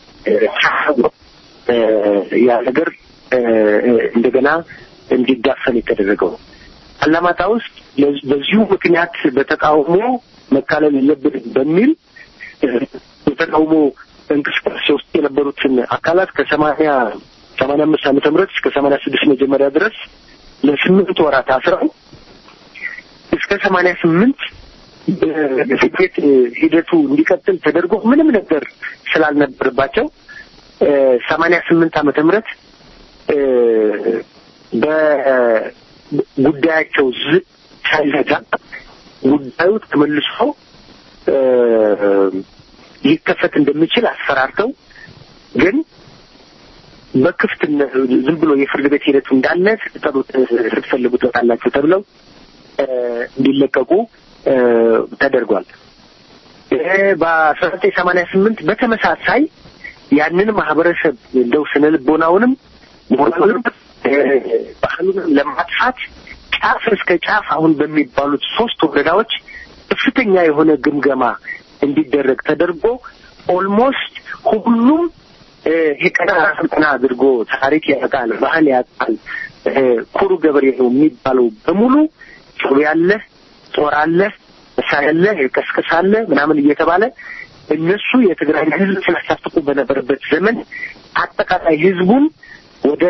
ያ ነገር እንደገና እንዲዳፈን የተደረገው አላማጣ ውስጥ በዚሁ ምክንያት በተቃውሞ መካለል የለብንም በሚል የተቃውሞ እንቅስቃሴ ውስጥ የነበሩትን አካላት ከሰማንያ ሰማንያ አምስት ዓመተ ምህረት እስከ ሰማንያ ስድስት መጀመሪያ ድረስ ለስምንት ወራት አስረው እስከ ሰማንያ ስምንት የፍርድ ቤት ሂደቱ እንዲቀጥል ተደርጎ ምንም ነገር ስላልነበረባቸው ሰማንያ ስምንት ዓመተ ምህረት በጉዳያቸው ዝ ሳይዘጋ ጉዳዩ ተመልሶ ሊከፈት እንደሚችል አስፈራርተው ግን በክፍት ዝም ብሎ የፍርድ ቤት ሂደቱ እንዳለ ስትጠሩት ስትፈልጉ ትወጣላችሁ ተብለው እንዲለቀቁ ተደርጓል። በአስራ ዘጠኝ ሰማንያ ስምንት በተመሳሳይ ያንን ማህበረሰብ እንደው ስነ ልቦናውንም ሞራሉንም ባህሉንም ለማጥፋት ከጫፍ እስከ ጫፍ አሁን በሚባሉት ሶስት ወረዳዎች ከፍተኛ የሆነ ግምገማ እንዲደረግ ተደርጎ ኦልሞስት ሁሉም የቀና ስልጠና አድርጎ ታሪክ ያውቃል፣ ባህል ያውቃል፣ ኩሩ ገበሬ ነው የሚባለው በሙሉ ጩቤ ያለ ጦር አለ መሳሪያ አለ ቀስቀስ አለ ምናምን እየተባለ እነሱ የትግራይ ህዝብ ሲያሳፍቁ በነበረበት ዘመን አጠቃላይ ህዝቡን ወደ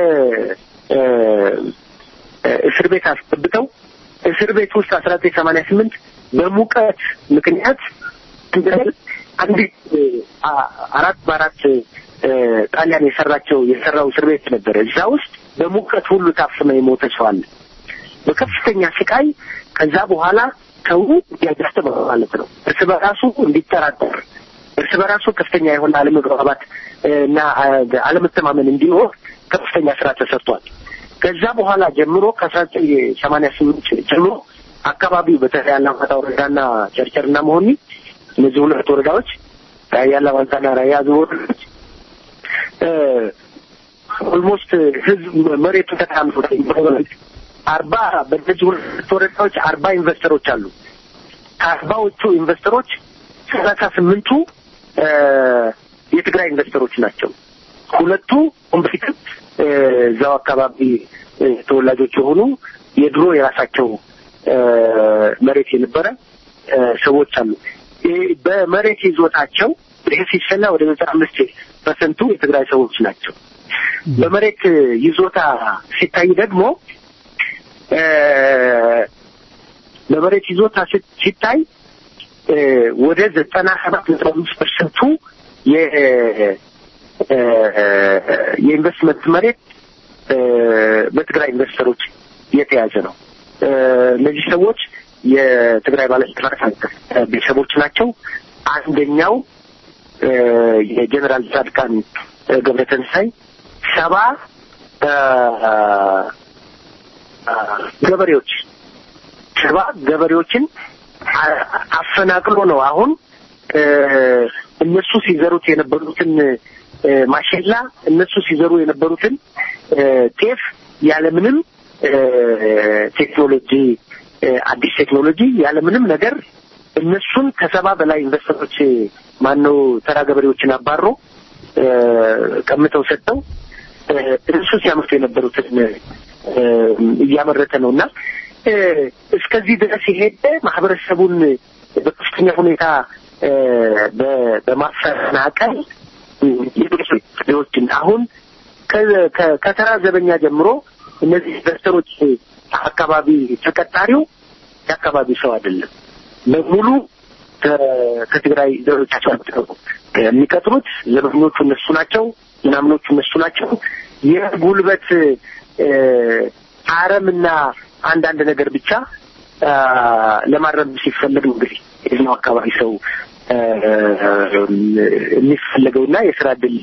እስር ቤት አስገብተው እስር ቤት ውስጥ አስራ ዘጠኝ ሰማንያ ስምንት በሙቀት ምክንያት አንዲት አራት በአራት ጣሊያን የሰራቸው የሰራው እስር ቤት ነበረ። እዛ ውስጥ በሙቀት ሁሉ ታፍኖ የሞተ ሰው አለ በከፍተኛ ስቃይ። ከዛ በኋላ ሰው ያጋስተመ ማለት ነው እርስ በራሱ እንዲጠራጠር እርስ በራሱ ከፍተኛ የሆነ አለመግባባት እና አለመተማመን እንዲኖር ከፍተኛ ስራ ተሰርቷል። ከዛ በኋላ ጀምሮ ከአስራ ዘጠኝ ሰማንያ ስምንት ጀምሮ አካባቢው በተለይ አላማጣ ወረዳና ጨርጨርና መሆኒ እነዚህ ሁለት ወረዳዎች ራያ አላማጣና ራያ አዘቦ ወረዳዎች ኦልሞስት ህዝብ መሬቱ ተካምሮ አርባ በእነዚህ ሁለት ወረዳዎች አርባ ኢንቨስተሮች አሉ። ከአርባዎቹ ኢንቨስተሮች ሰላሳ ስምንቱ የትግራይ ኢንቨስተሮች ናቸው። ሁለቱ ኮምፒት እዛው አካባቢ ተወላጆች የሆኑ የድሮ የራሳቸው መሬት የነበረ ሰዎች አሉ። በመሬት ይዞታቸው ይሄ ሲሰላ ወደ ዘጠና አምስት ፐርሰንቱ የትግራይ ሰዎች ናቸው። በመሬት ይዞታ ሲታይ ደግሞ በመሬት ይዞታ ሲታይ ወደ ዘጠና ሰባት ነጥብ አምስት ፐርሰንቱ የኢንቨስትመንት መሬት በትግራይ ኢንቨስተሮች የተያዘ ነው። እነዚህ ሰዎች የትግራይ ባለስልጣናት ቤተሰቦች ናቸው። አንደኛው የጀኔራል ጻድቃን ገብረተንሳይ ሰባ ገበሬዎች ሰባ ገበሬዎችን አፈናቅሎ ነው አሁን እነሱ ሲዘሩት የነበሩትን ማሽላ እነሱ ሲዘሩ የነበሩትን ጤፍ ያለምንም ቴክኖሎጂ አዲስ ቴክኖሎጂ ያለምንም ነገር እነሱን ከሰባ በላይ ኢንቨስተሮች ማነው ተራ ገበሬዎችን አባሮ ቀምተው ሰጥተው እነሱ ሲያመርቱ የነበሩትን እያመረተ ነው እና እስከዚህ ድረስ የሄደ ማህበረሰቡን በከፍተኛ ሁኔታ በማፈናቀል ሌሎችን አሁን ከተራ ዘበኛ ጀምሮ እነዚህ ኢንቨስተሮች አካባቢ ተቀጣሪው የአካባቢ ሰው አይደለም። በሙሉ ከትግራይ ዘሮቻቸው የሚቀጥሩት ዘበኞቹ እነሱ ናቸው፣ ምናምኖቹ እነሱ ናቸው። የጉልበት አረምና አንዳንድ ነገር ብቻ ለማረም ሲፈለግ ነው እንግዲህ የዚህኛው አካባቢ ሰው የሚፈለገውና የስራ እድል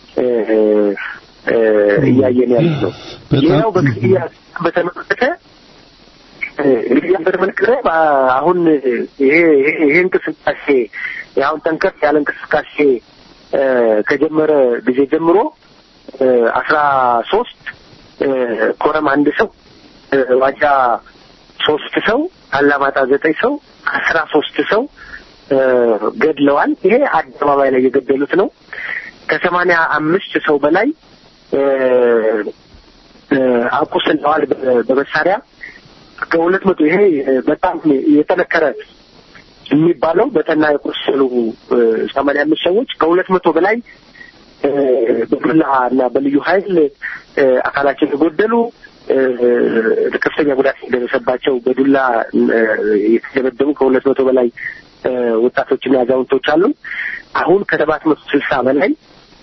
እያየን ያለ ነው። ሌላው በክፍያ በተመለከተ እንግዲህ በተመለከተ አሁን ይሄ ይሄ እንቅስቃሴ አሁን ጠንከር ያለ እንቅስቃሴ ከጀመረ ጊዜ ጀምሮ አስራ ሶስት ኮረም አንድ ሰው ዋጃ ሶስት ሰው አላማጣ ዘጠኝ ሰው አስራ ሶስት ሰው ገድለዋል። ይሄ አደባባይ ላይ የገደሉት ነው። ከሰማንያ አምስት ሰው በላይ አቁስለዋል በመሳሪያ ከሁለት መቶ ይሄ በጣም የጠነከረ የሚባለው በጠና የቆሰሉ ሰማንያ አምስት ሰዎች ከሁለት መቶ በላይ በዱላ እና በልዩ ኃይል አካላቸው የጎደሉ ከፍተኛ ጉዳት የደረሰባቸው በዱላ የተደበደቡ ከሁለት መቶ በላይ ወጣቶችና አዛውንቶች አሉ። አሁን ከሰባት መቶ ስልሳ በላይ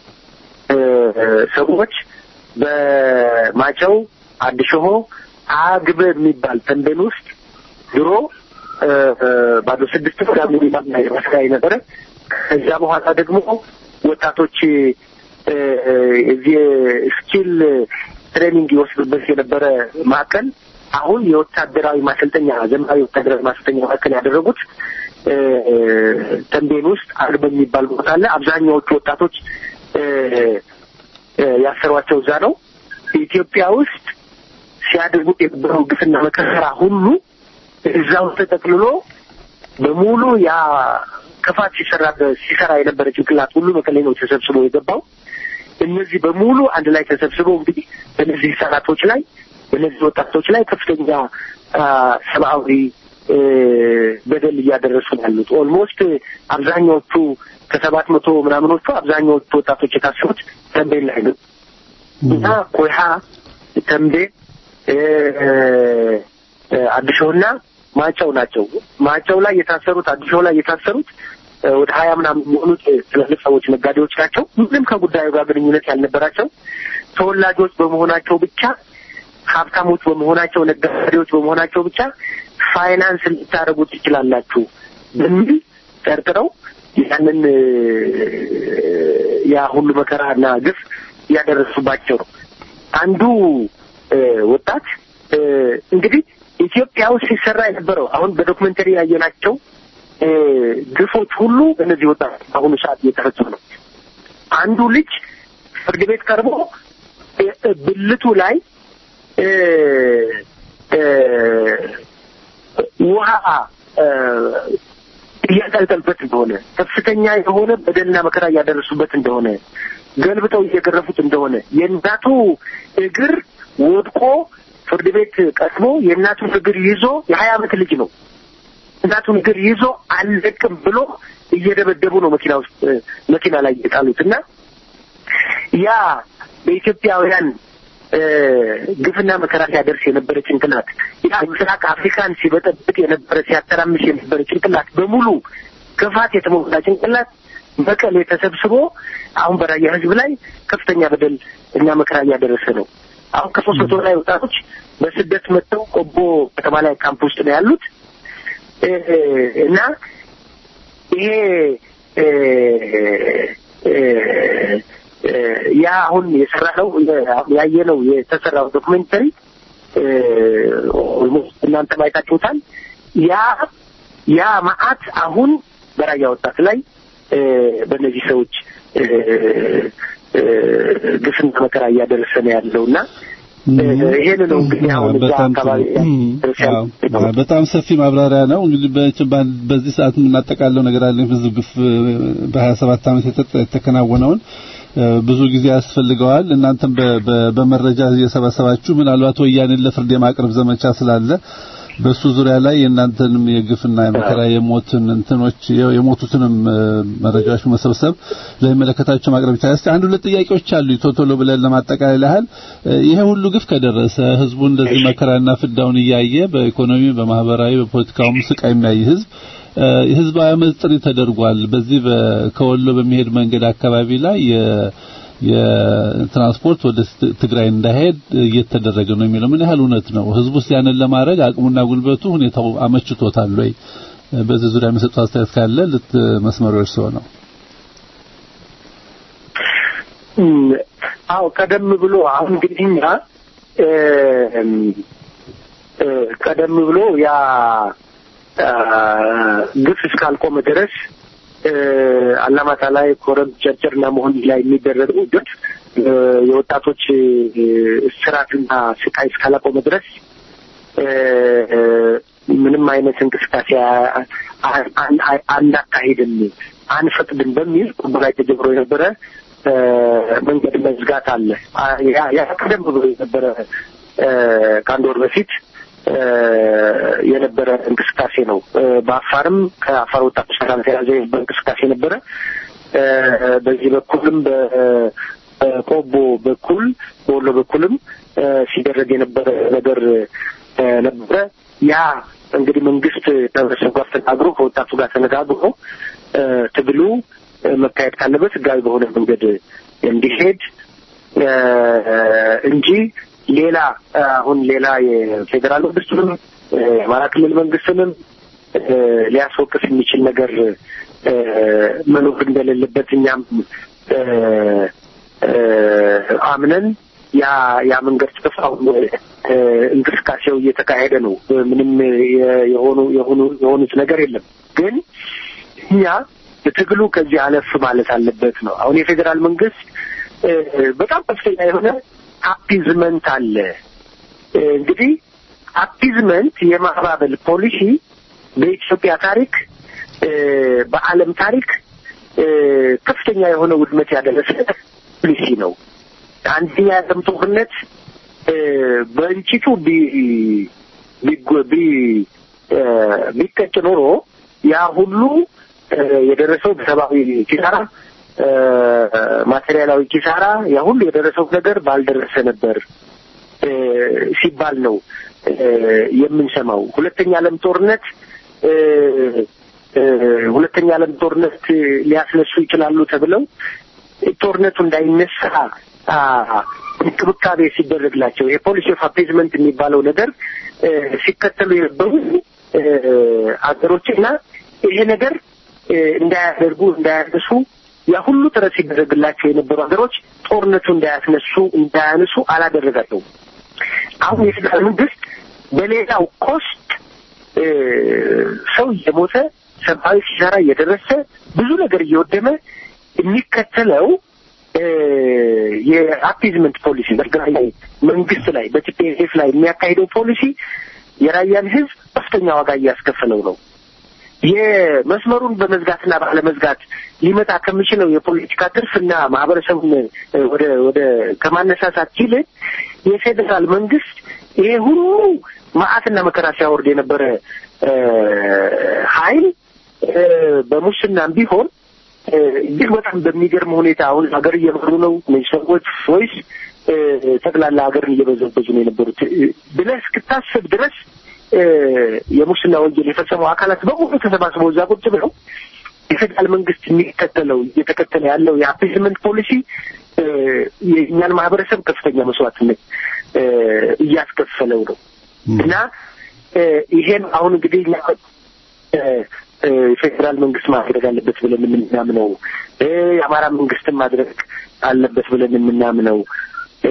ሰዎች በማጨው አድሽሆ አግበ የሚባል ተንቤን ውስጥ ድሮ ባዶ ስድስት ፕሮግራም የሚባል መስሪያ ነበረ። ከዚያ በኋላ ደግሞ ወጣቶች እዚህ ስኪል ትሬኒንግ ይወስዱበት የነበረ ማዕከል አሁን የወታደራዊ ማሰልጠኛ ዘመናዊ ወታደራዊ ማሰልጠኛ ማዕከል ያደረጉት ተንቤን ውስጥ አግበ የሚባል ቦታ አለ። አብዛኛዎቹ ወጣቶች ያሰሯቸው እዛ ነው። ኢትዮጵያ ውስጥ ሲያደርጉት የነበረው ግፍና መከራ ሁሉ እዛው ተጠቅልሎ በሙሉ ያ ክፋት ሲሰራ ሲሰራ የነበረ ጭንቅላት ሁሉ መቀሌ ነው ተሰብስቦ የገባው። እነዚህ በሙሉ አንድ ላይ ተሰብስበው እንግዲህ በእነዚህ ህጻናቶች ላይ በእነዚህ ወጣቶች ላይ ከፍተኛ አ፣ ሰብአዊ እ፣ በደል እያደረሱ ነው ያሉት። ኦልሞስት አብዛኛዎቹ ከሰባት መቶ ምናምኖቹ አብዛኛዎቹ ወጣቶች የታሰሩት ተንቤን ላይ ነው እና ኮይሃ ተንቤን እ፣ እ፣ አዲሾና ማጨው ናቸው። ማጨው ላይ የታሰሩት አዲሾ ላይ የታሰሩት እ፣ ወደ ሀያ ምናምን የሚሆኑት ትልልቅ ሰዎች ነጋዴዎች ናቸው። ምንም ከጉዳዩ ጋር ግንኙነት ያልነበራቸው ተወላጆች በመሆናቸው ብቻ ሀብታሞች በመሆናቸው ነጋዴዎች በመሆናቸው ብቻ ፋይናንስ ልታደርጉ ትችላላችሁ በሚል ጠርጥረው ያንን እ፣ ያ ሁሉ መከራና ግፍ እያደረሱባቸው ነው። አንዱ እ፣ ወጣት እ፣ እንግዲህ ኢትዮጵያ ውስጥ ሲሰራ የነበረው አሁን በዶክመንተሪ ያየናቸው እ፣ ግፎች ሁሉ እነዚህ ወጣት በአሁኑ ሰዓት እየተፈጸሙ ነው። አንዱ ልጅ ፍርድ ቤት ቀርቦ እ፣ እ፣ ብልቱ ላይ እ፣ እ፣ ውሃ እ፣ እያንጠልጠሉበት እንደሆነ ከፍተኛ የሆነ በደልና መከራ እያደረሱበት እንደሆነ ገልብጠው እየገረፉት እንደሆነ የእናቱ እግር ወድቆ ፍርድ ቤት ቀርቦ የእናቱን እግር ይዞ የሀያ ዓመት ልጅ ነው እናቱን እግር ይዞ አልለቅም ብሎ እየደበደቡ ነው መኪና ውስጥ እ፣ መኪና ላይ የጣሉት እና ያ በኢትዮጵያውያን እ፣ ግፍና መከራ ሲያደርስ የነበረ ጭንቅላት ያ ምስራቅ አፍሪካን ሲበጠብጥ የነበረ ሲያተራምስ የነበረ ጭንቅላት በሙሉ ክፋት የተሞላ ጭንቅላት መቀሌ ተሰብስቦ አሁን በራያ ሕዝብ ላይ ከፍተኛ በደል እና መከራ እያደረሰ ነው። አሁን ከሶስት መቶ ላይ ወጣቶች በስደት መጥተው ቆቦ ከተማ ላይ ካምፕ ውስጥ ነው ያሉት እ፣ እና ይሄ እ፣ እ፣ እ፣ ያ አሁን የሰራ ነው ያየነው የተሰራው ዶክሜንተሪ ኦልሞስት እናንተ ማየታችሁታል። ያ ያ መዓት አሁን በራያ ወጣት ላይ እ፣ በእነዚህ ሰዎች እ፣ እ፣ ግፍና መከራ እያደረሰ ነው ያለው እና ይሄን ነው እንግዲህ አሁን እዛ በጣም አካባቢ ጥሩ። አዎ፣ በጣም ሰፊ ማብራሪያ ነው። እንግዲህ በች- በ- በዚህ ሰዓት የምናጠቃለው ነገር አለ። ብዙ ግፍ በ27 ዓመት የተ- የተከናወነውን እ፣ ብዙ ጊዜ ያስፈልገዋል። እናንተም በ- በ- በመረጃ እየሰበሰባችሁ ምናልባት ወያኔን ለፍርድ የማቅረብ ዘመቻ ስላለ በሱ ዙሪያ ላይ የእናንተንም የግፍና የመከራ የሞትን እንትኖች የ- የሞቱትንም እ፣ መረጃዎች መሰብሰብ ለሚመለከታቸው ማቅረብ ይቻላል። እስቲ አንድ ሁለት ጥያቄዎች አሉ ቶሎ ብለን ለማጠቃለል ያህል እ፣ ይሄ ሁሉ ግፍ ከደረሰ ህዝቡ እንደዚህ መከራና ፍዳውን እያየ በኢኮኖሚ፣ በማህበራዊ፣ በፖለቲካውም ስቃይ የሚያይ ህዝብ እ፣ የህዝባዊ አመፅ ጥሪ ተደርጓል። በዚህ በ- ከወሎ በሚሄድ መንገድ አካባቢ ላይ የ- የትራንስፖርት ወደ ት- ትግራይ እንዳይሄድ እየተደረገ ነው የሚለው ምን ያህል እውነት ነው? ህዝቡስ ያንን ለማድረግ አቅሙና ጉልበቱ ሁኔታው አመችቶታል ወይ? በዚህ ዙሪያ የሚሰጡት አስተያየት ካለ ልት መስመሮች ሰው ነው። እም፣ አዎ ቀደም ብሎ አሁን እንግዲህ እኛ እም፣ እ፣ ቀደም ብሎ ያ አ፣ ግፍ እስካልቆመ ድረስ እ፣ አላማጣ ላይ ኮረም ጨርጨርና መሆን ላይ የሚደረገው ግፍ እ፣ የወጣቶች እ፣ እስራትና ስቃይ እስካላቆመ ድረስ እ፣ እ፣ ምንም አይነት እንቅስቃሴ አ- አ- አን- አ- አናካሂድም አንፈቅድም በሚል ቁቡ ላይ ተጀምሮ የነበረ እ፣ መንገድ መዝጋት አለ። አ- ያ- ያ ቀደም ብሎ የነበረ እ፣ ከአንድ ወር በፊት እ፣ የነበረ እንቅስቃሴ ነው። እ፣ በአፋርም ከአፋር ወጣቶች ጋር ተያዘ እንቅስቃሴ ነበረ። እ፣ በዚህ በኩልም በ- በቆቦ በኩል በወሎ በኩልም እ፣ ሲደረግ የነበረ ነገር እ፣ ነበረ። ያ እንግዲህ መንግስት ከህብረተሰቡ ጋር ተነጋግሮ ከወጣቱ ጋር ተነጋግሮ እ፣ ትግሉ እ፣ መካሄድ ካለበት ህጋዊ በሆነ መንገድ እንዲሄድ እ፣ እንጂ ሌላ እ፣ አሁን ሌላ የፌዴራል መንግስቱንም እ፣ የአማራ ክልል መንግስትንም እ፣ ሊያስወቅስ የሚችል ነገር እ፣ መኖር እንደሌለበት እኛም እ፣ እ፣ አምነን ያ ያ መንገድ ጥፋው እንቅስቃሴው እየተካሄደ ነው። ምንም የ- የሆኑ የሆኑ የሆኑት ነገር የለም። ግን እኛ ትግሉ ከዚህ አለፍ ማለት አለበት ነው። አሁን የፌዴራል መንግስት እ፣ በጣም ከፍተኛ የሆነ አፒዝመንት አለ። እ፣ እንግዲህ አፒዝመንት የማባበል ፖሊሲ በኢትዮጵያ ታሪክ እ፣ በዓለም ታሪክ እ፣ ከፍተኛ የሆነ ውድመት ያደረሰ ፖሊሲ ነው። አንደኛ የዓለም ጦርነት እ፣ በእንጭጩ ቢ ቢጎ- ቢ እ፣ ቢቀጭ ኖሮ ያ ሁሉ እ፣ የደረሰው በሰብአዊ ኪሳራ እ፣ ማቴሪያላዊ ኪሳራ ያ ሁሉ የደረሰው ነገር ባልደረሰ ነበር እ፣ ሲባል ነው እ፣ የምንሰማው። ሁለተኛ ዓለም ጦርነት እ፣ እ፣ ሁለተኛ ዓለም ጦርነት ሊያስነሱ ይችላሉ ተብለው ጦርነቱ እንዳይነሳ አ፣ እንክብካቤ ሲደረግላቸው የፖሊሲ ኦፍ አፔዝመንት የሚባለው ነገር እ፣ ሲከተሉ የነበሩ እ፣ አገሮችና ይሄ ነገር እ፣ እንዳያደርጉ እንዳያነሱ ያ ሁሉ ጥረት ሲደረግላቸው የነበሩ ሀገሮች ጦርነቱ እንዳያስነሱ እንዳያነሱ አላደረጋቸውም። አሁን የፌዴራል መንግስት በሌላው ኮስት እ፣ ሰው እየሞተ ሰብአዊ ኪሳራ እየደረሰ ብዙ ነገር እየወደመ የሚከተለው እ፣ የአፒዝመንት ፖሊሲ በትግራይ ላይ መንግስት ላይ በቲፒኤልኤፍ ላይ የሚያካሂደው ፖሊሲ የራያን ህዝብ ከፍተኛ ዋጋ እያስከፈለው ነው። የመስመሩን በመዝጋትና ባለመዝጋት ሊመጣ ከሚችለው የፖለቲካ ትርፍና ማህበረሰቡን እ፣ ወደ ወደ ከማነሳሳት ይልቅ የፌዴራል መንግስት ይሄ ሁሉ መዓትና መከራ ሲያወርድ የነበረ እ፣ ኃይል እ፣ በሙስናም ቢሆን እ፣ እጅግ በጣም በሚገርም ሁኔታ አሁን ሀገር እየመሩ ነው እነዚህ ሰዎች ወይስ እ፣ ጠቅላላ ሀገርን እየበዘበዙ ነው የነበሩት እ፣ ብለህ እስክታስብ ድረስ እ፣ የሙስና ወንጀል የፈጸሙ አካላት በሙሉ ተሰባስበው እዛ ቁጭ ብለው የፌዴራል መንግስት የሚከተለው እየተከተለ ያለው የአፒዝመንት ፖሊሲ እ፣ የእኛን ማህበረሰብ ከፍተኛ መስዋዕትነት እ፣ እያስከፈለው ነው እና እ፣ ይሄን አሁን እንግዲህ እኛ እ፣ እ፣ የፌዴራል መንግስት ማድረግ አለበት ብለን የምናምነው እ፣ የአማራ መንግስትም ማድረግ አለበት ብለን የምናምነው እ፣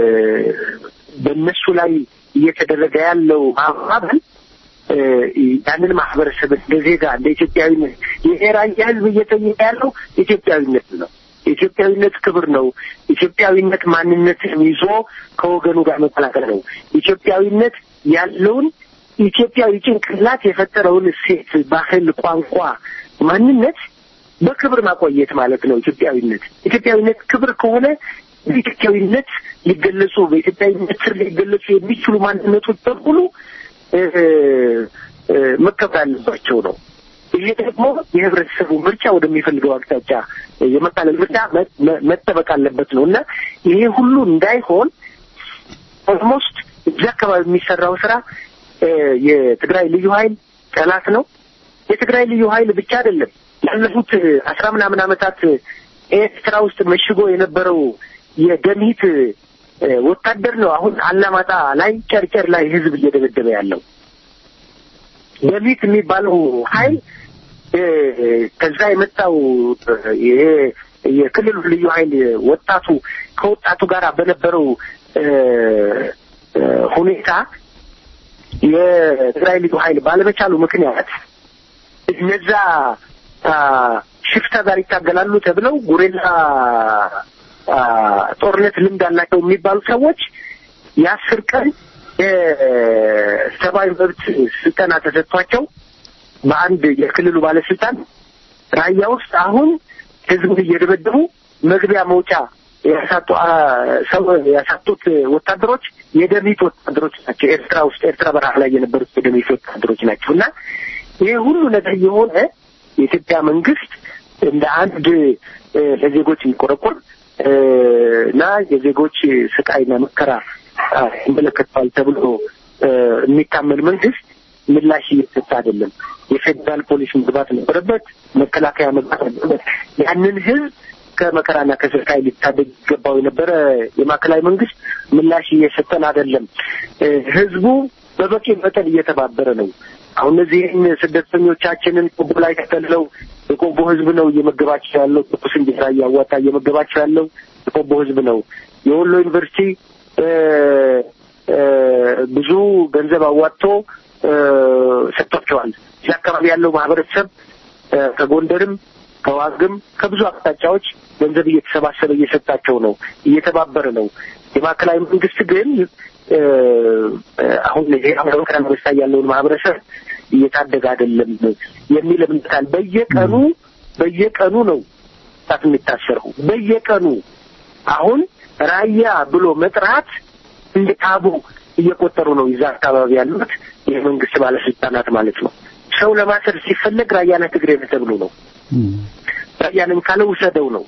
በእነሱ ላይ እየተደረገ ያለው ማባበል እ፣ ያንን ማህበረሰብ እንደ ዜጋ እንደ ኢትዮጵያዊነት የራያ ህዝብ እየጠየቀ ያለው ኢትዮጵያዊነት ነው። ኢትዮጵያዊነት ክብር ነው። ኢትዮጵያዊነት ማንነትን ይዞ ከወገኑ ጋር መቀላቀል ነው። ኢትዮጵያዊነት ያለውን ኢትዮጵያዊ ጭንቅላት የፈጠረውን እሴት፣ ባህል፣ ቋንቋ፣ ማንነት በክብር ማቆየት ማለት ነው። ኢትዮጵያዊነት ኢትዮጵያዊነት ክብር ከሆነ በኢትዮጵያዊነት ሊገለጹ በኢትዮጵያዊነት ስር ሊገለጹ የሚችሉ ማንነቶች በሙሉ እ፣ እ፣ መከበር አለባቸው ነው። ይሄ ደግሞ የህብረተሰቡ ምርጫ ወደሚፈልገው አቅጣጫ የመቃለል ምርጫ መ- መ- መጠበቅ አለበት ነው እና ይሄ ሁሉ እንዳይሆን ኦልሞስት እዚህ አካባቢ የሚሰራው ስራ እ፣ የትግራይ ልዩ ኃይል ጠላት ነው። የትግራይ ልዩ ኃይል ብቻ አይደለም። ላለፉት አስራ ምናምን ዓመታት ኤርትራ ውስጥ መሽጎ የነበረው የደምሂት እ፣ ወታደር ነው። አሁን አላማጣ ላይ ጨርጨር ላይ ህዝብ እየደበደበ ያለው ደምሂት የሚባለው ኃይል እ፣ ከዛ የመጣው እ፣ ይሄ የክልሉ ልዩ ኃይል ወጣቱ ከወጣቱ ጋር በነበረው እ፣ እ፣ ሁኔታ የትግራይ ልዩ ኃይል ባለመቻሉ ምክንያት እነዛ አ፣ ሽፍታ ጋር ይታገላሉ ተብለው ጉሬላ አ፣ ጦርነት ልምድ አላቸው የሚባሉ ሰዎች የአስር ቀን የሰብአዊ መብት ስልጠና ተሰጥቷቸው በአንድ የክልሉ ባለስልጣን ራያ ውስጥ አሁን ህዝቡን እየደበደቡ መግቢያ መውጫ ያሳጡ አ፣ ሰው ያሳጡት ወታደሮች የደሚት ወታደሮች ናቸው። ኤርትራ ውስጥ ኤርትራ በረሃ ላይ የነበሩት የደሚት ወታደሮች ናቸው እና ይሄ ሁሉ ነገር የሆነ የኢትዮጵያ መንግስት እንደ አንድ እ፣ ለዜጎች የሚቆረቆር እ፣ እና የዜጎች ስቃይና መከራ አ፣ ይመለከተዋል ተብሎ እ፣ የሚታመን መንግስት ምላሽ እየሰጠ አይደለም። የፌዴራል ፖሊስ መግባት ነበረበት፣ መከላከያ መግባት ነበረበት። ያንን ህዝብ ከመከራና ከስቃይ ሊታደግ ይገባው የነበረ የማዕከላዊ መንግስት ምላሽ እየሰጠን አይደለም። እ፣ ህዝቡ በበቂ መጠን እየተባበረ ነው። አሁን እነዚህን ስደተኞቻችንን ቆቦ ላይ ተጠልለው የቆቦ ህዝብ ነው እየመገባቸው ያለው። ትኩስ እንጀራ እያዋጣ እየመገባቸው ያለው የቆቦ ህዝብ ነው። የወሎ ዩኒቨርሲቲ እ፣ እ፣ ብዙ ገንዘብ አዋጥቶ እ፣ ሰጥቷቸዋል። እዚህ አካባቢ ያለው ማህበረሰብ እ፣ ከጎንደርም ከዋግም ከብዙ አቅጣጫዎች ገንዘብ እየተሰባሰበ እየሰጣቸው ነው፣ እየተባበረ ነው። የማዕከላዊ መንግስት ግን እ፣ አሁን የአሜሪካን መንግስት ያለውን ማህበረሰብ እየታደገ አይደለም የሚል እምነት አለ። በየቀኑ በየቀኑ ነው ጣት የሚታሰረው በየቀኑ አሁን ራያ ብሎ መጥራት እንደ ታቡ እየቆጠሩ ነው ይዛ አካባቢ ያሉት የመንግስት ባለስልጣናት ማለት ነው። ሰው ለማሰር ሲፈለግ ራያና ትግሬ ነህ ተብሎ ነው። ራያንን ካለ ውሰደው ነው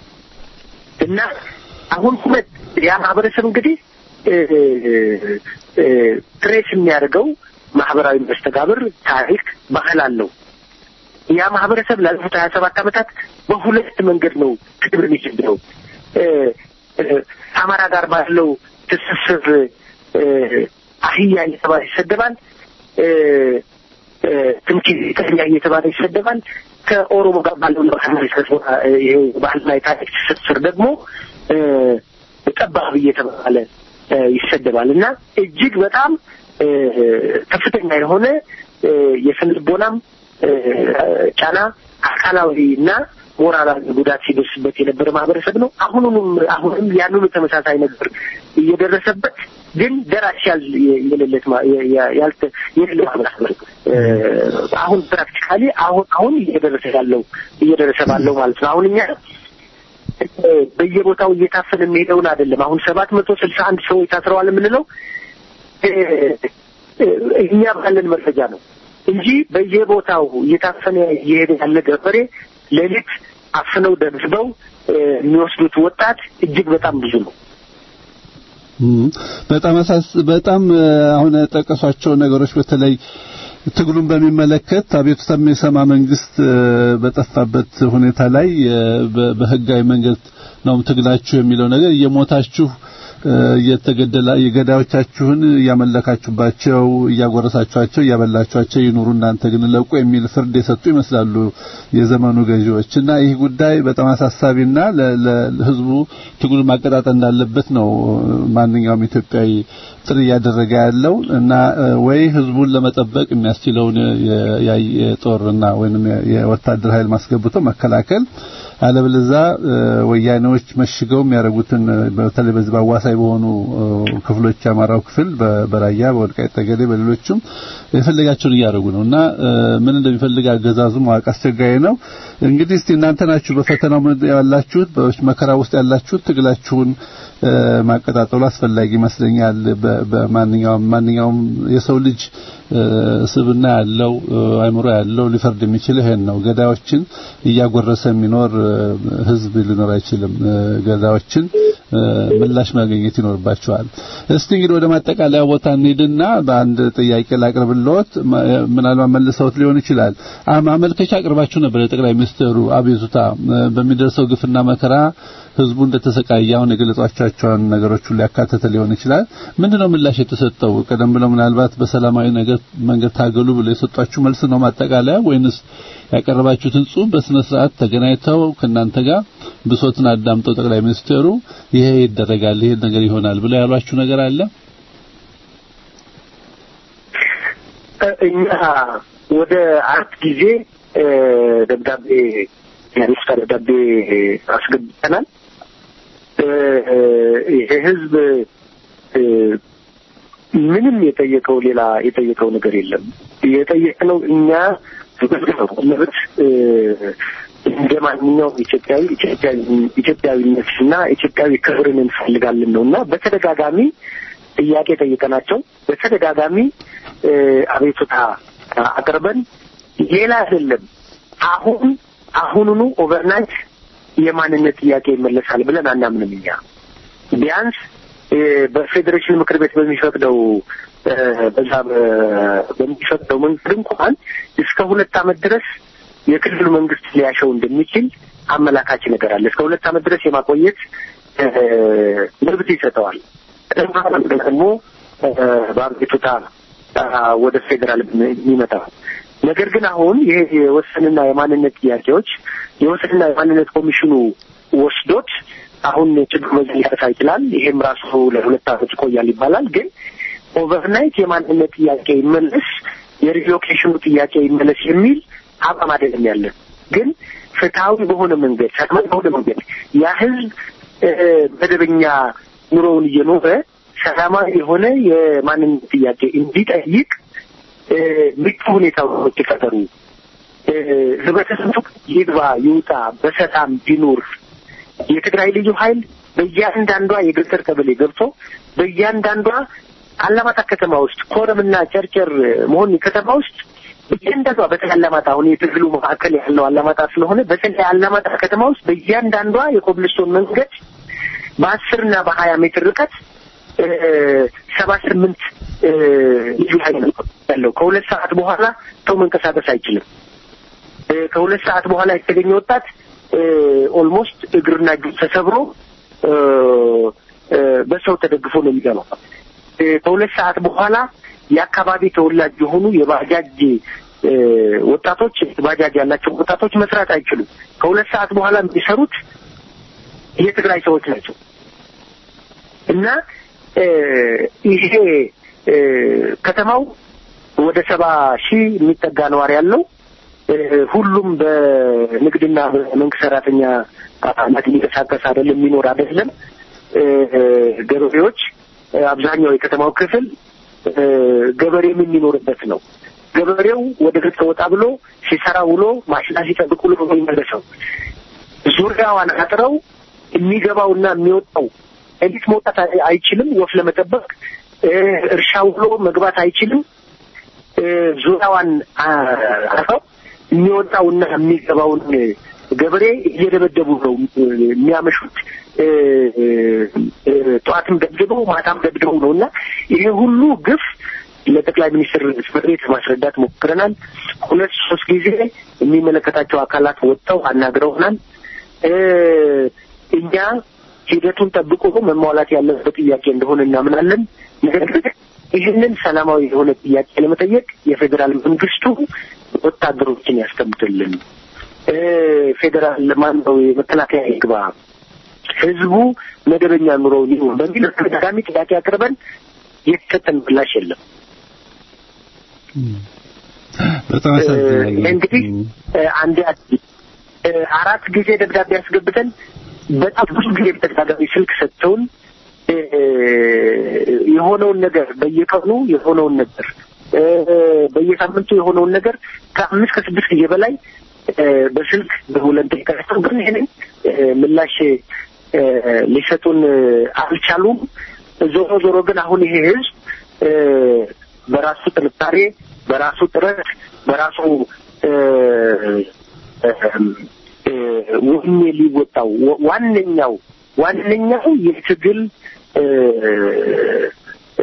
እና አሁን ሁለት ያ ማህበረሰብ እንግዲህ እ፣ እ፣ ትሬስ የሚያደርገው ማህበራዊ መስተጋብር፣ ታሪክ፣ ባህል አለው። ያ ማህበረሰብ ላለፉት ሀያ ሰባት ዓመታት በሁለት መንገድ ነው ትግል የሚችለው እ፣ እ፣ አማራ ጋር ባለው ትስስር እ፣ አህያ እየተባለ ይሰደባል። እ፣ እ፣ ትምክህተኛ እየተባለ ይሰደባል። ከኦሮሞ ጋር ባለው ባህልና የታሪክ ትስስር ደግሞ እ፣ ጠባብ እየተባለ እ፣ ይሰደባል እና እጅግ በጣም እ፣ ከፍተኛ የሆነ እ፣ የስነ ልቦናም እ፣ ጫና አካላዊ እና ሞራላዊ ጉዳት ሲደርስበት የነበረ ማህበረሰብ ነው። አሁኑንም አሁንም ያንኑ ተመሳሳይ ነገር እየደረሰበት ግን ደራሽ ያል የሌለት ማ- የ- የ- ያልተ የሌለ ማህበረሰብ ነው። እ፣ አሁን ፕራክቲካሊ አሁን አሁን እየደረሰ ያለው እየደረሰ ባለው ማለት ነው። አሁን እኛ እ፣ በየቦታው እየታፈነ የሚሄደውን አይደለም። አሁን ሰባት መቶ ስልሳ አንድ ሰዎች ታስረዋል የምንለው እ፣ እ፣ እኛ ባለን መረጃ ነው እንጂ በየቦታው እየታፈነ እየሄደ ያለ ገበሬ ሌሊት አፍነው ደብድበው እ፣ የሚወስዱት ወጣት እጅግ በጣም ብዙ ነው። እም፣ በጣም አሳስ በጣም እ፣ አሁን የጠቀሷቸው ነገሮች በተለይ ትግሉን በሚመለከት አቤቱታ የሚሰማ መንግስት እ፣ በጠፋበት ሁኔታ ላይ እ፣ በ- በህጋዊ መንገድ ነው ትግላችሁ የሚለው ነገር እየሞታችሁ እ፣ እየተገደላ የገዳዮቻችሁን እያመለካችሁባቸው እያጎረሳችኋቸው እያበላችኋቸው ይኑሩ እናንተ ግን ለቁ የሚል ፍርድ የሰጡ ይመስላሉ የዘመኑ ገዢዎች እና ይህ ጉዳይ በጣም አሳሳቢና ለ- ለ- ለህዝቡ ትግሉ ማቀጣጠል እንዳለበት ነው ማንኛውም ኢትዮጵያዊ ጥሪ እያደረገ ያለው እና እ፣ ወይ ህዝቡን ለመጠበቅ የሚያስችለውን የ- የ- የጦርና ወይንም የ- የወታደር ኃይል ማስገብቶ መከላከል አለበለዛ እ፣ ወያኔዎች መሽገው የሚያደርጉትን እ፣ በተለይ በዚህ በአዋሳኝ በሆኑ እ፣ ክፍሎች የአማራው ክፍል በ- በራያ በወልቃይት ጠገዴ በሌሎችም የፈለጋቸውን እያደረጉ ነው እና እ፣ ምን እንደሚፈልግ አገዛዙ ማወቅ አስቸጋሪ ነው። እንግዲህ እስቲ እናንተ ናችሁ በፈተናው ምን ያላችሁት በመከራ ውስጥ ያላችሁት ትግላችሁን እ፣ ማቀጣጠሉ አስፈላጊ ይመስለኛል። በ- በማንኛውም ማንኛውም የሰው ልጅ እ፣ ስብና ያለው እ፣ አእምሮ ያለው ሊፈርድ የሚችል ይሄን ነው። ገዳዮችን እያጎረሰ የሚኖር እ፣ ህዝብ ሊኖር አይችልም። እ፣ ገዳዮችን እ፣ ምላሽ ማግኘት ይኖርባቸዋል። እስቲ እንግዲህ ወደ ማጠቃለያ ቦታ እንሂድና በአንድ ጥያቄ ላቅርብልዎት። ማ- ምናልባት መልሰውት ሊሆን ይችላል። አ- ማመልከቻ አቅርባችሁ ነበር ለጠቅላይ ሚኒስትሩ አቤቱታ እ፣ በሚደርሰው ግፍና መከራ ህዝቡ እንደተሰቃየ አሁን የገለጿቸውን ነገሮች ሁሉ ያካተተ ሊሆን ይችላል። ምንድነው ምላሽ የተሰጠው? ቀደም ብለው ምናልባት በሰላማዊ ነገር መንገድ ታገሉ ብለው የሰጧችሁ መልስ ነው ማጠቃለያ ወይንስ ያቀረባችሁትን ጽሑፍ በስነ ስርዓት ተገናኝተው ከእናንተ ጋር ብሶትን አዳምጠው ጠቅላይ ሚኒስትሩ ይሄ ይደረጋል ይሄ ነገር ይሆናል ብለው ያሏችሁ ነገር አለ? እ፣ እኛ ወደ አራት ጊዜ እ፣ ደብዳቤ የአቤቱታ ደብዳቤ አስገብተናል። እ፣ ይሄ ህዝብ እ፣ ምንም የጠየቀው ሌላ የጠየቀው ነገር የለም። የጠየቅነው እኛ ነው መብት እ፣ እንደ ማንኛውም ኢትዮጵያዊ ኢትዮጵያዊ ኢትዮጵያዊነትና ኢትዮጵያዊ ክብርን እንፈልጋለን ነው እና በተደጋጋሚ ጥያቄ ጠይቀናቸው በተደጋጋሚ እ፣ አቤቱታ አቅርበን ሌላ አይደለም አሁን አሁኑኑ ኦቨርናይት የማንነት ጥያቄ ይመለሳል ብለን አናምንም። እኛ ቢያንስ እ፣ በፌዴሬሽን ምክር ቤት በሚፈቅደው እ፣ በዛ በ- በሚፈቅደው መንገድ እንኳን እስከ ሁለት ዓመት ድረስ የክልሉ መንግስት ሊያሸው እንደሚችል አመላካች ነገር አለ። እስከ ሁለት ዓመት ድረስ የማቆየት እ፣ መብት ይሰጠዋል። ደግሞ እ፣ በአቤቱታ አ፣ ወደ ፌዴራል የሚመጣ ነገር ግን አሁን ይሄ የወሰንና የማንነት ጥያቄዎች የወሰንና የማንነት ኮሚሽኑ ወስዶት አሁን ችግር በዚህ ሊፈታ ይችላል። ይሄም ራሱ ለሁለት ዓመት ይቆያል ይባላል። ግን ኦቨርናይት የማንነት ጥያቄ ይመለስ፣ የሪሎኬሽኑ ጥያቄ ይመለስ የሚል አቋም አይደለም ያለን። ግን ፍትሐዊ በሆነ መንገድ ሰላማዊ በሆነ መንገድ ያ ህዝብ እ፣ መደበኛ ኑሮውን እየኖረ ሰላማዊ የሆነ የማንነት ጥያቄ እንዲጠይቅ እ፣ ምቹ ሁኔታዎች ይፈጠሩ። እ፣ ህብረተሰቡ ይግባ ይውጣ፣ በሰላም ቢኖር የትግራይ ልዩ ኃይል በእያንዳንዷ የገጠር ቀበሌ ገብቶ በእያንዳንዷ አላማጣ ከተማ ውስጥ ኮረምና ጨርጨር መሆን ከተማ ውስጥ በእያንዳንዷ በተለይ አላማጣ አሁን የትግሉ ማዕከል ያለው አላማጣ ስለሆነ በተለይ አላማጣ ከተማ ውስጥ በእያንዳንዷ የኮብልስቶን መንገድ በአስር እና በሀያ ሜትር ርቀት ሰባ ስምንት ልዩ ኃይል ነው ያለው። ከሁለት ሰዓት በኋላ ሰው መንቀሳቀስ አይችልም። እ፣ ከሁለት ሰዓት በኋላ የተገኘ ወጣት ኦልሞስት እግርና እጁ ተሰብሮ እ፣ እ፣ በሰው ተደግፎ ነው የሚገባው። እ፣ ከሁለት ሰዓት በኋላ የአካባቢ ተወላጅ የሆኑ የባጃጅ እ፣ ወጣቶች ባጃጅ ያላቸው ወጣቶች መስራት አይችሉም። ከሁለት ሰዓት በኋላ የሚሰሩት የትግራይ ሰዎች ናቸው እና እ፣ ይሄ እ፣ ከተማው ወደ ሰባ ሺህ የሚጠጋ ነዋሪ ያለው እ፣ ሁሉም በንግድና በመንግስት ሰራተኛ አካላት የሚንቀሳቀስ አይደለም፣ የሚኖር አይደለም። እ፣ ገበሬዎች እ፣ አብዛኛው የከተማው ክፍል እ፣ ገበሬም የሚኖርበት ነው። ገበሬው ወደ ገጠር ወጣ ብሎ ሲሰራ ውሎ ማሽላ ሲጠብቅ ውሎ ነው የሚመለሰው። ዙሪያዋን አጥረው የሚገባውና የሚወጣው ኤሊት መውጣት አይ- አይችልም። ወፍ ለመጠበቅ እ፣ እርሻ ውሎ መግባት አይችልም። እ፣ ዙሪያዋን አ- አጥረው የሚወጣውና የሚገባውን ገበሬ እየደበደቡ ነው እ፣ የሚያመሹት። እ፣ እ፣ ጠዋትም ደብድበው ማታም ደብድበው ነው እና ይሄ ሁሉ ግፍ ለጠቅላይ ሚኒስትር ጽሕፈት ቤት ማስረዳት ሞክረናል። ሁለት ሶስት ጊዜ የሚመለከታቸው አካላት ወጥተው አናግረውናል። እ፣ እኛ ሂደቱን ጠብቆ መሟላት ያለበት ጥያቄ እንደሆነ እናምናለን። ነገር ግን ይህንን ሰላማዊ የሆነ ጥያቄ ለመጠየቅ የፌዴራል መንግስቱ ወታደሮችን ያስቀምጥልን፣ እ፣ ፌዴራል ማነው የመከላከያ ይግባ፣ ህዝቡ መደበኛ ኑሮ ይሁን በሚል ተደጋጋሚ ጥያቄ አቅርበን የተሰጠን ምላሽ የለም። በጣም ያሳዝናል። እ፣ እንግዲህ እ፣ አንድ እ፣ አራት ጊዜ ደብዳቤ ያስገብተን በጣም ብዙ ጊዜ በተደጋጋሚ ስልክ ሰጥተውን እ፣ የሆነውን ነገር በየቀኑ የሆነውን ነገር እ፣ በየሳምንቱ የሆነውን ነገር ከአምስት ከስድስት ጊዜ በላይ እ፣ በስልክ ደውለን ጠይቀናቸው ግን ይህንን እ፣ ምላሽ እ፣ ሊሰጡን እ፣ አልቻሉም። ዞሮ ዞሮ ግን አሁን ይሄ ህዝብ እ፣ በራሱ ጥንካሬ፣ በራሱ ጥረት፣ በራሱ እ፣ እ፣ ወኔ ሊወጣው ዋ- ዋነኛው ዋነኛው የትግል እ፣ እ፣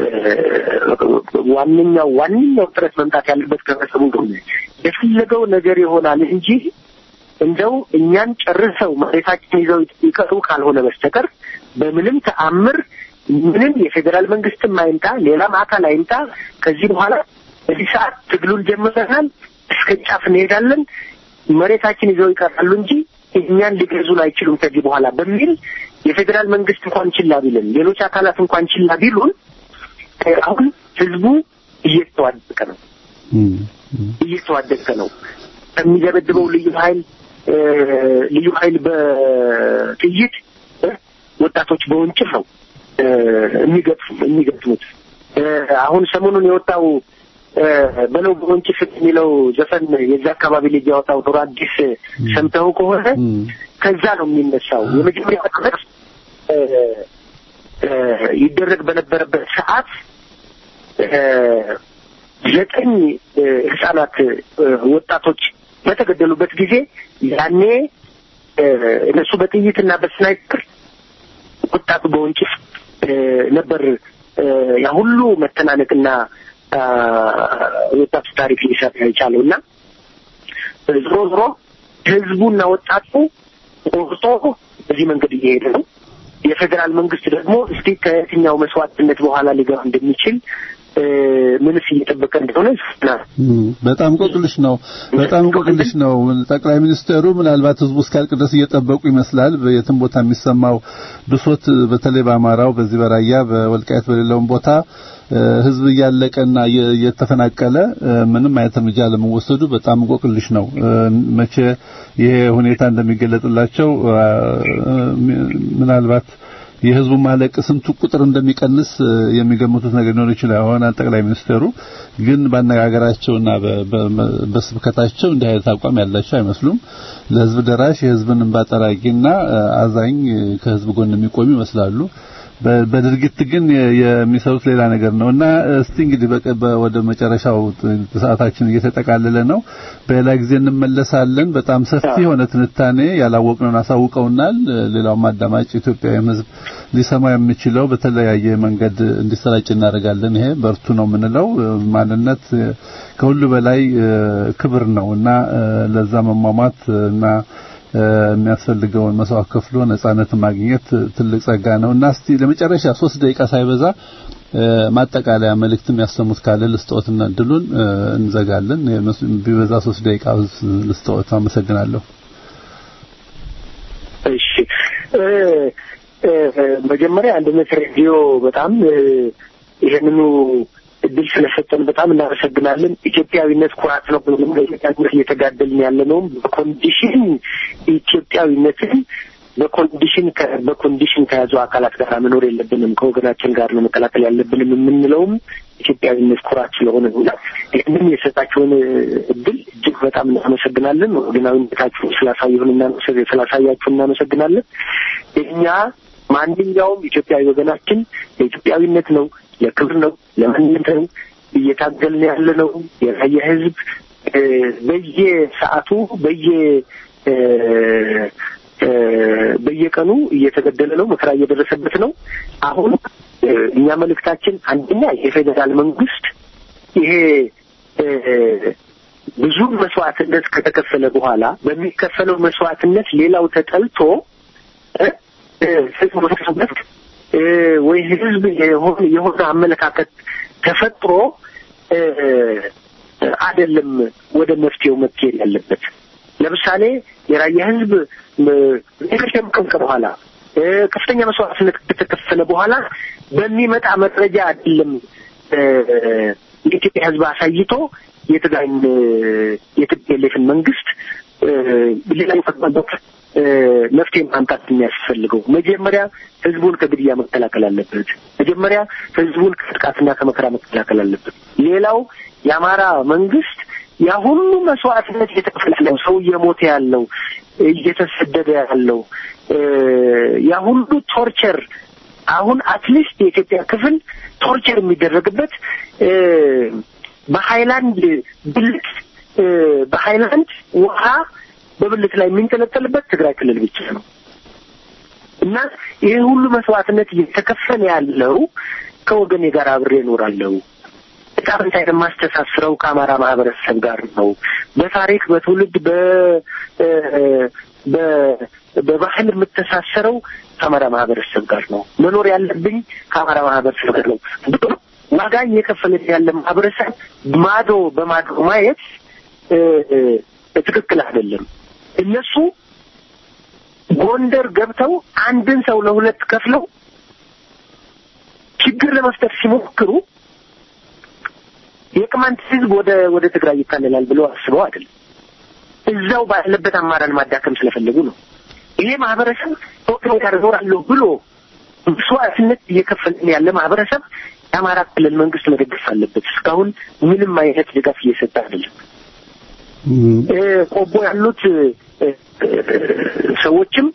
ዋነኛው ዋነኛው ጥረት መምጣት ያለበት ከህብረተሰቡ እንደሆነ የፈለገው ነገር ይሆናል እንጂ እንደው እኛን ጨርሰው መሬታችን ይዘው ይቀሩ ካልሆነ በስተቀር በምንም ተአምር ምንም የፌዴራል መንግስትም አይምጣ ሌላም አካል አይምጣ ከዚህ በኋላ በዚህ ሰዓት ትግሉን ጀምረናል፣ እስከ ጫፍ እንሄዳለን፣ መሬታችን ይዘው ይቀራሉ እንጂ እኛን ሊገዙን አይችሉም ከዚህ በኋላ በሚል የፌዴራል መንግስት እንኳን ችላ ቢልን ሌሎች አካላት እንኳን ችላ ቢሉን እ፣ አሁን ህዝቡ እየተዋደቀ ነው እየተዋደቀ ነው። ከሚደበድበው ልዩ ኃይል እ፣ ልዩ ኃይል በጥይት እ፣ ወጣቶች በወንጭፍ ነው እ፣ የሚገጥሙ የሚገጥሙት እ፣ አሁን ሰሞኑን የወጣው እ፣ በለው በወንጭፍ የሚለው ዘፈን የዛ አካባቢ ልጅ ያወጣው ኑሮ አዲስ ሰምተው ከሆነ ከዛ ነው የሚነሳው። የመጀመሪያ ዓመት እ፣ እ፣ ይደረግ በነበረበት ሰዓት እ፣ ዘጠኝ እ፣ ህጻናት እ፣ ወጣቶች በተገደሉበት ጊዜ ያኔ እ፣ እነሱ በጥይትና በስናይፐር ወጣቱ በወንጭፍ እ፣ ነበር እ፣ ያ ሁሉ መተናነቅና አ፣ ወጣቱ ታሪክ ሊሰራ የቻለው እና ዞሮ ዞሮ ህዝቡና ወጣቱ ቆርጦ በዚህ መንገድ እየሄደ ነው። የፌዴራል መንግስት ደግሞ እስቲ ከየትኛው መስዋዕትነት በኋላ ሊገባ እንደሚችል ምንስ እየጠበቀ እንደሆነ በጣም እንቆቅልሽ ነው። በጣም እንቆቅልሽ ነው። ጠቅላይ ሚኒስትሩ ምናልባት ህዝቡ እስካልቅ ድረስ እየጠበቁ ይመስላል። የትም ቦታ የሚሰማው ብሶት፣ በተለይ በአማራው፣ በዚህ በራያ በወልቃየት በሌለውም ቦታ ህዝብ እያለቀና እየተፈናቀለ ምንም አይነት እርምጃ ለመወሰዱ በጣም እንቆቅልሽ ነው። መቼ ይሄ ሁኔታ እንደሚገለጥላቸው ምናልባት የህዝቡ ማለቅ ስንቱ ቁጥር እንደሚቀንስ የሚገምቱት ነገር ሊኖር ይችላል። አሁን ጠቅላይ ሚኒስትሩ ግን ባነጋገራቸውና በስብከታቸው እንዲህ አይነት አቋም ያላቸው አይመስሉም። ለህዝብ ደራሽ የህዝብን እንባ ጠራቂና አዛኝ ከህዝብ ጎን የሚቆሙ ይመስላሉ። በድርጊት ግን የሚሰሩት ሌላ ነገር ነው እና እስቲ እንግዲህ ወደ መጨረሻው ሰዓታችን እየተጠቃለለ ነው። በሌላ ጊዜ እንመለሳለን። በጣም ሰፊ የሆነ ትንታኔ ያላወቅነውን አሳውቀውናል። ሌላውም አዳማጭ ኢትዮጵያዊ ህዝብ ሊሰማ የሚችለው በተለያየ መንገድ እንዲሰራጭ እናደርጋለን። ይሄ በርቱ ነው የምንለው። ማንነት ከሁሉ በላይ ክብር ነው እና ለዛ መሟሟት እና የሚያስፈልገውን መስዋዕት ከፍሎ ነጻነትን ማግኘት ትልቅ ጸጋ ነው እና እስቲ ለመጨረሻ ሶስት ደቂቃ ሳይበዛ ማጠቃለያ መልእክት የሚያሰሙት ካለ ልስጥዎትና እድሉን እንዘጋለን። ቢበዛ ሶስት ደቂቃ ልስጥዎት። አመሰግናለሁ። እሺ፣ መጀመሪያ አንድነት ሬዲዮ በጣም ይህንኑ እድል ስለሰጠን በጣም እናመሰግናለን። ኢትዮጵያዊነት ኩራት ነው። በኢትዮጵያዊነት እየተጋደልን ያለ ነው። በኮንዲሽን ኢትዮጵያዊነትን በኮንዲሽን በኮንዲሽን ከያዙ አካላት ጋር መኖር የለብንም። ከወገናችን ጋር ነው መቀላቀል ያለብንም የምንለውም ኢትዮጵያዊነት ኩራት ስለሆነ ነው። ይህንን የሰጣችሁን እድል እጅግ በጣም እናመሰግናለን። ወገናዊነታችሁ ስላሳየሁን ስላሳያችሁ እናመሰግናለን። እኛ ማንኛውም ኢትዮጵያዊ ወገናችን ለኢትዮጵያዊነት ነው ለክብር ነው፣ ለማንነት ነው እየታገልን ያለ ነው። የራያ ህዝብ በየሰዓቱ በየ በየቀኑ እየተገደለ ነው፣ መከራ እየደረሰበት ነው። አሁን እኛ መልእክታችን አንደኛ የፌዴራል መንግስት ይሄ ብዙ መስዋዕትነት ከተከፈለ በኋላ በሚከፈለው መስዋዕትነት ሌላው ተጠልቶ ወይ ህዝብ የሆነ የሆነ አመለካከት ተፈጥሮ አይደለም ወደ መፍትሄው መካሄድ ያለበት። ለምሳሌ የራያ ህዝብ ከሸምቀምቀ በኋላ ከፍተኛ መስዋዕትነት ከተከፈለ በኋላ በሚመጣ መረጃ አይደለም የኢትዮጵያ ህዝብ አሳይቶ የትግራይን የትግሌፍን መንግስት ሌላ መፍትሄ ማምጣት የሚያስፈልገው መጀመሪያ ህዝቡን ከግድያ መከላከል አለበት። መጀመሪያ ህዝቡን ከጥቃትና ከመከራ መከላከል አለበት። ሌላው የአማራ መንግስት ያ ሁሉ መስዋዕትነት እየተከፈለው ሰው እየሞተ ያለው እየተሰደደ ያለው ያ ሁሉ ቶርቸር አሁን አትሊስት የኢትዮጵያ ክፍል ቶርቸር የሚደረግበት በሀይላንድ ብልት በሀይላንድ ውሃ በብልት ላይ የሚንጠለጠልበት ትግራይ ክልል ብቻ ነው እና ይህ ሁሉ መስዋዕትነት እየተከፈለ ያለው ከወገኔ ጋር አብሬ እኖራለሁ ዕጣ ፈንታዬን የማስተሳስረው ከአማራ ማህበረሰብ ጋር ነው። በታሪክ በትውልድ በ በባህል የምተሳሰረው ከአማራ ማህበረሰብ ጋር ነው። መኖር ያለብኝ ከአማራ ማህበረሰብ ጋር ነው። ዋጋ እየከፈለ ያለ ማህበረሰብ ማዶ በማዶ ማየት ትክክል አይደለም። እነሱ ጎንደር ገብተው አንድን ሰው ለሁለት ከፍለው ችግር ለመፍጠር ሲሞክሩ የቅማንት ህዝብ ወደ ወደ ትግራይ ይካለላል ብለው አስበው አይደለም። እዛው ባለበት አማራን ማዳከም ስለፈለጉ ነው። ይሄ ማህበረሰብ ከወገን ጋር እኖራለሁ ብሎ መስዋዕትነት እየከፈልን ያለ ማህበረሰብ የአማራ ክልል መንግስት መደገፍ አለበት። እስካሁን ምንም አይነት ድጋፍ እየሰጠ አይደለም። ቆቦ ያሉት ሰዎችም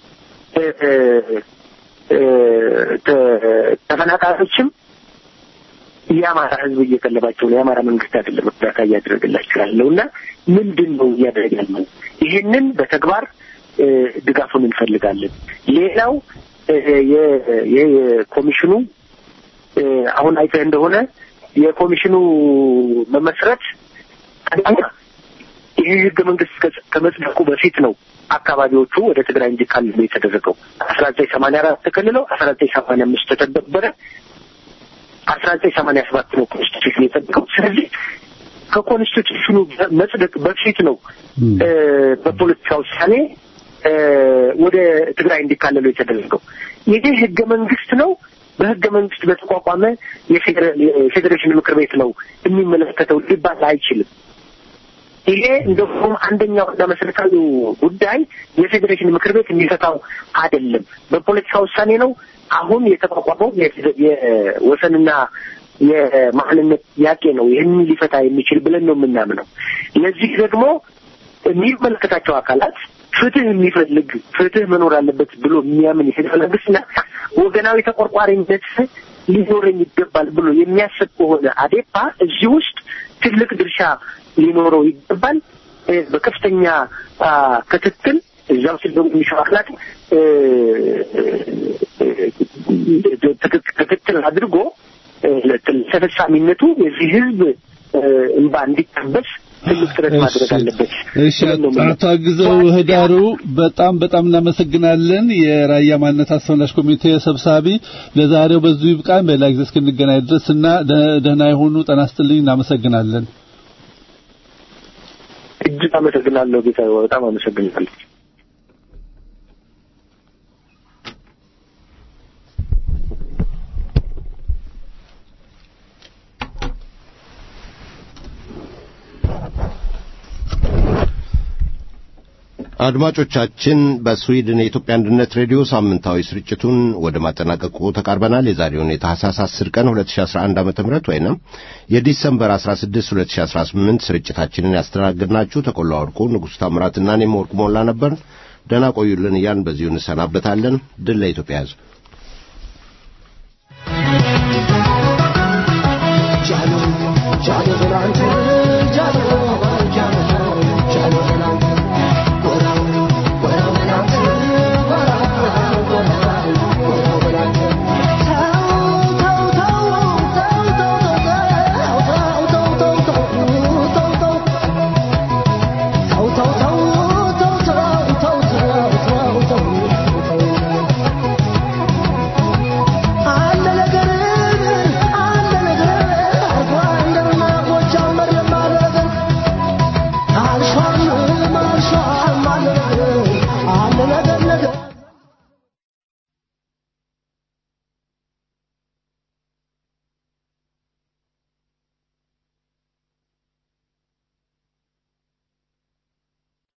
ተፈናቃዮችም የአማራ ህዝብ እየቀለባቸው ነው። የአማራ መንግስት አይደለም እርዳታ እያደረገላቸው ያለው እና ምንድን ነው እያደረገ ያለው? ይህንን በተግባር ድጋፉን እንፈልጋለን። ሌላው የኮሚሽኑ አሁን አይተህ እንደሆነ የኮሚሽኑ መመስረት አንደኛ ይሄ ህገ መንግስት ከመጽደቁ በፊት ነው አካባቢዎቹ ወደ ትግራይ እንዲካለሉ የተደረገው። አስራ ዘጠኝ ሰማንያ አራት ተከልለው አስራ ዘጠኝ ሰማንያ አምስት ተተገበረ። አስራ ዘጠኝ ሰማንያ ሰባት ነው ኮንስቲቱሽን የጸደቀው። ስለዚህ ከኮንስቲቱሽኑ መጽደቅ በፊት ነው እ፣ በፖለቲካ ውሳኔ እ፣ ወደ ትግራይ እንዲካለሉ የተደረገው። ይሄ ህገ መንግስት ነው። በህገ መንግስት በተቋቋመ የፌዴራል የፌዴሬሽን ምክር ቤት ነው የሚመለከተው ሊባል አይችልም። ይሄ እንደውም አንደኛውና መሰረታዊው ጉዳይ የፌዴሬሽን ምክር ቤት የሚፈታው አይደለም፣ በፖለቲካ ውሳኔ ነው። አሁን የተቋቋመው የፌደ- የወሰንና የማንነት ጥያቄ ነው ይህንን ሊፈታ የሚችል ብለን ነው የምናምነው። ለዚህ ደግሞ የሚመለከታቸው አካላት ፍትህ የሚፈልግ ፍትህ መኖር አለበት ብሎ የሚያምን የፌዴራል መንግስትና ወገናዊ ተቆርቋሪነት ሊኖረኝ ይገባል ብሎ የሚያስብ ከሆነ አዴፓ እዚህ ውስጥ ትልቅ ድርሻ ሊኖረው ይገባል። እ፣ በከፍተኛ አ፣ ክትትል እዚያው ሲል ደግሞ የሚሰሩ አካላት እ፣ እ፣ ትክክ- ክትትል አድርጎ እ፣ ተፈጻሚነቱ የዚህ ህዝብ እ፣ እንባ እንዲታበስ ትልቅ ጥረት ማድረግ አለበት። እሺ ብለን ነው የምንለው። አቶ አግዘው ህዳሩ በጣም በጣም እናመሰግናለን። የራያ ማንነት አስፈላሽ ኮሚቴ ሰብሳቢ፣ ለዛሬው በዚሁ ይብቃን። በሌላ ጊዜ እስክንገናኝ ድረስ እና ደ- ደህና የሆኑ ጤና ይስጥልኝ። እናመሰግናለን። እጅግ አመሰግናለሁ ጌታ፣ በጣም አመሰግናለሁ። አድማጮቻችን በስዊድን የኢትዮጵያ አንድነት ሬዲዮ ሳምንታዊ ስርጭቱን ወደ ማጠናቀቁ ተቃርበናል። የዛሬውን የታህሳስ 10 ቀን 2011 ዓ.ም ወይንም የዲሰምበር 16 2018 ስርጭታችንን ያስተናግድናችሁ ተቆላ ወርቁ፣ ንጉሥ ታምራትና እኔም ወርቁ ሞላ ነበር። ደህና ቆዩልን እያን በዚሁ እንሰናበታለን። ድል ለኢትዮጵያ ሕዝብ። አልሿም አልሿም አለ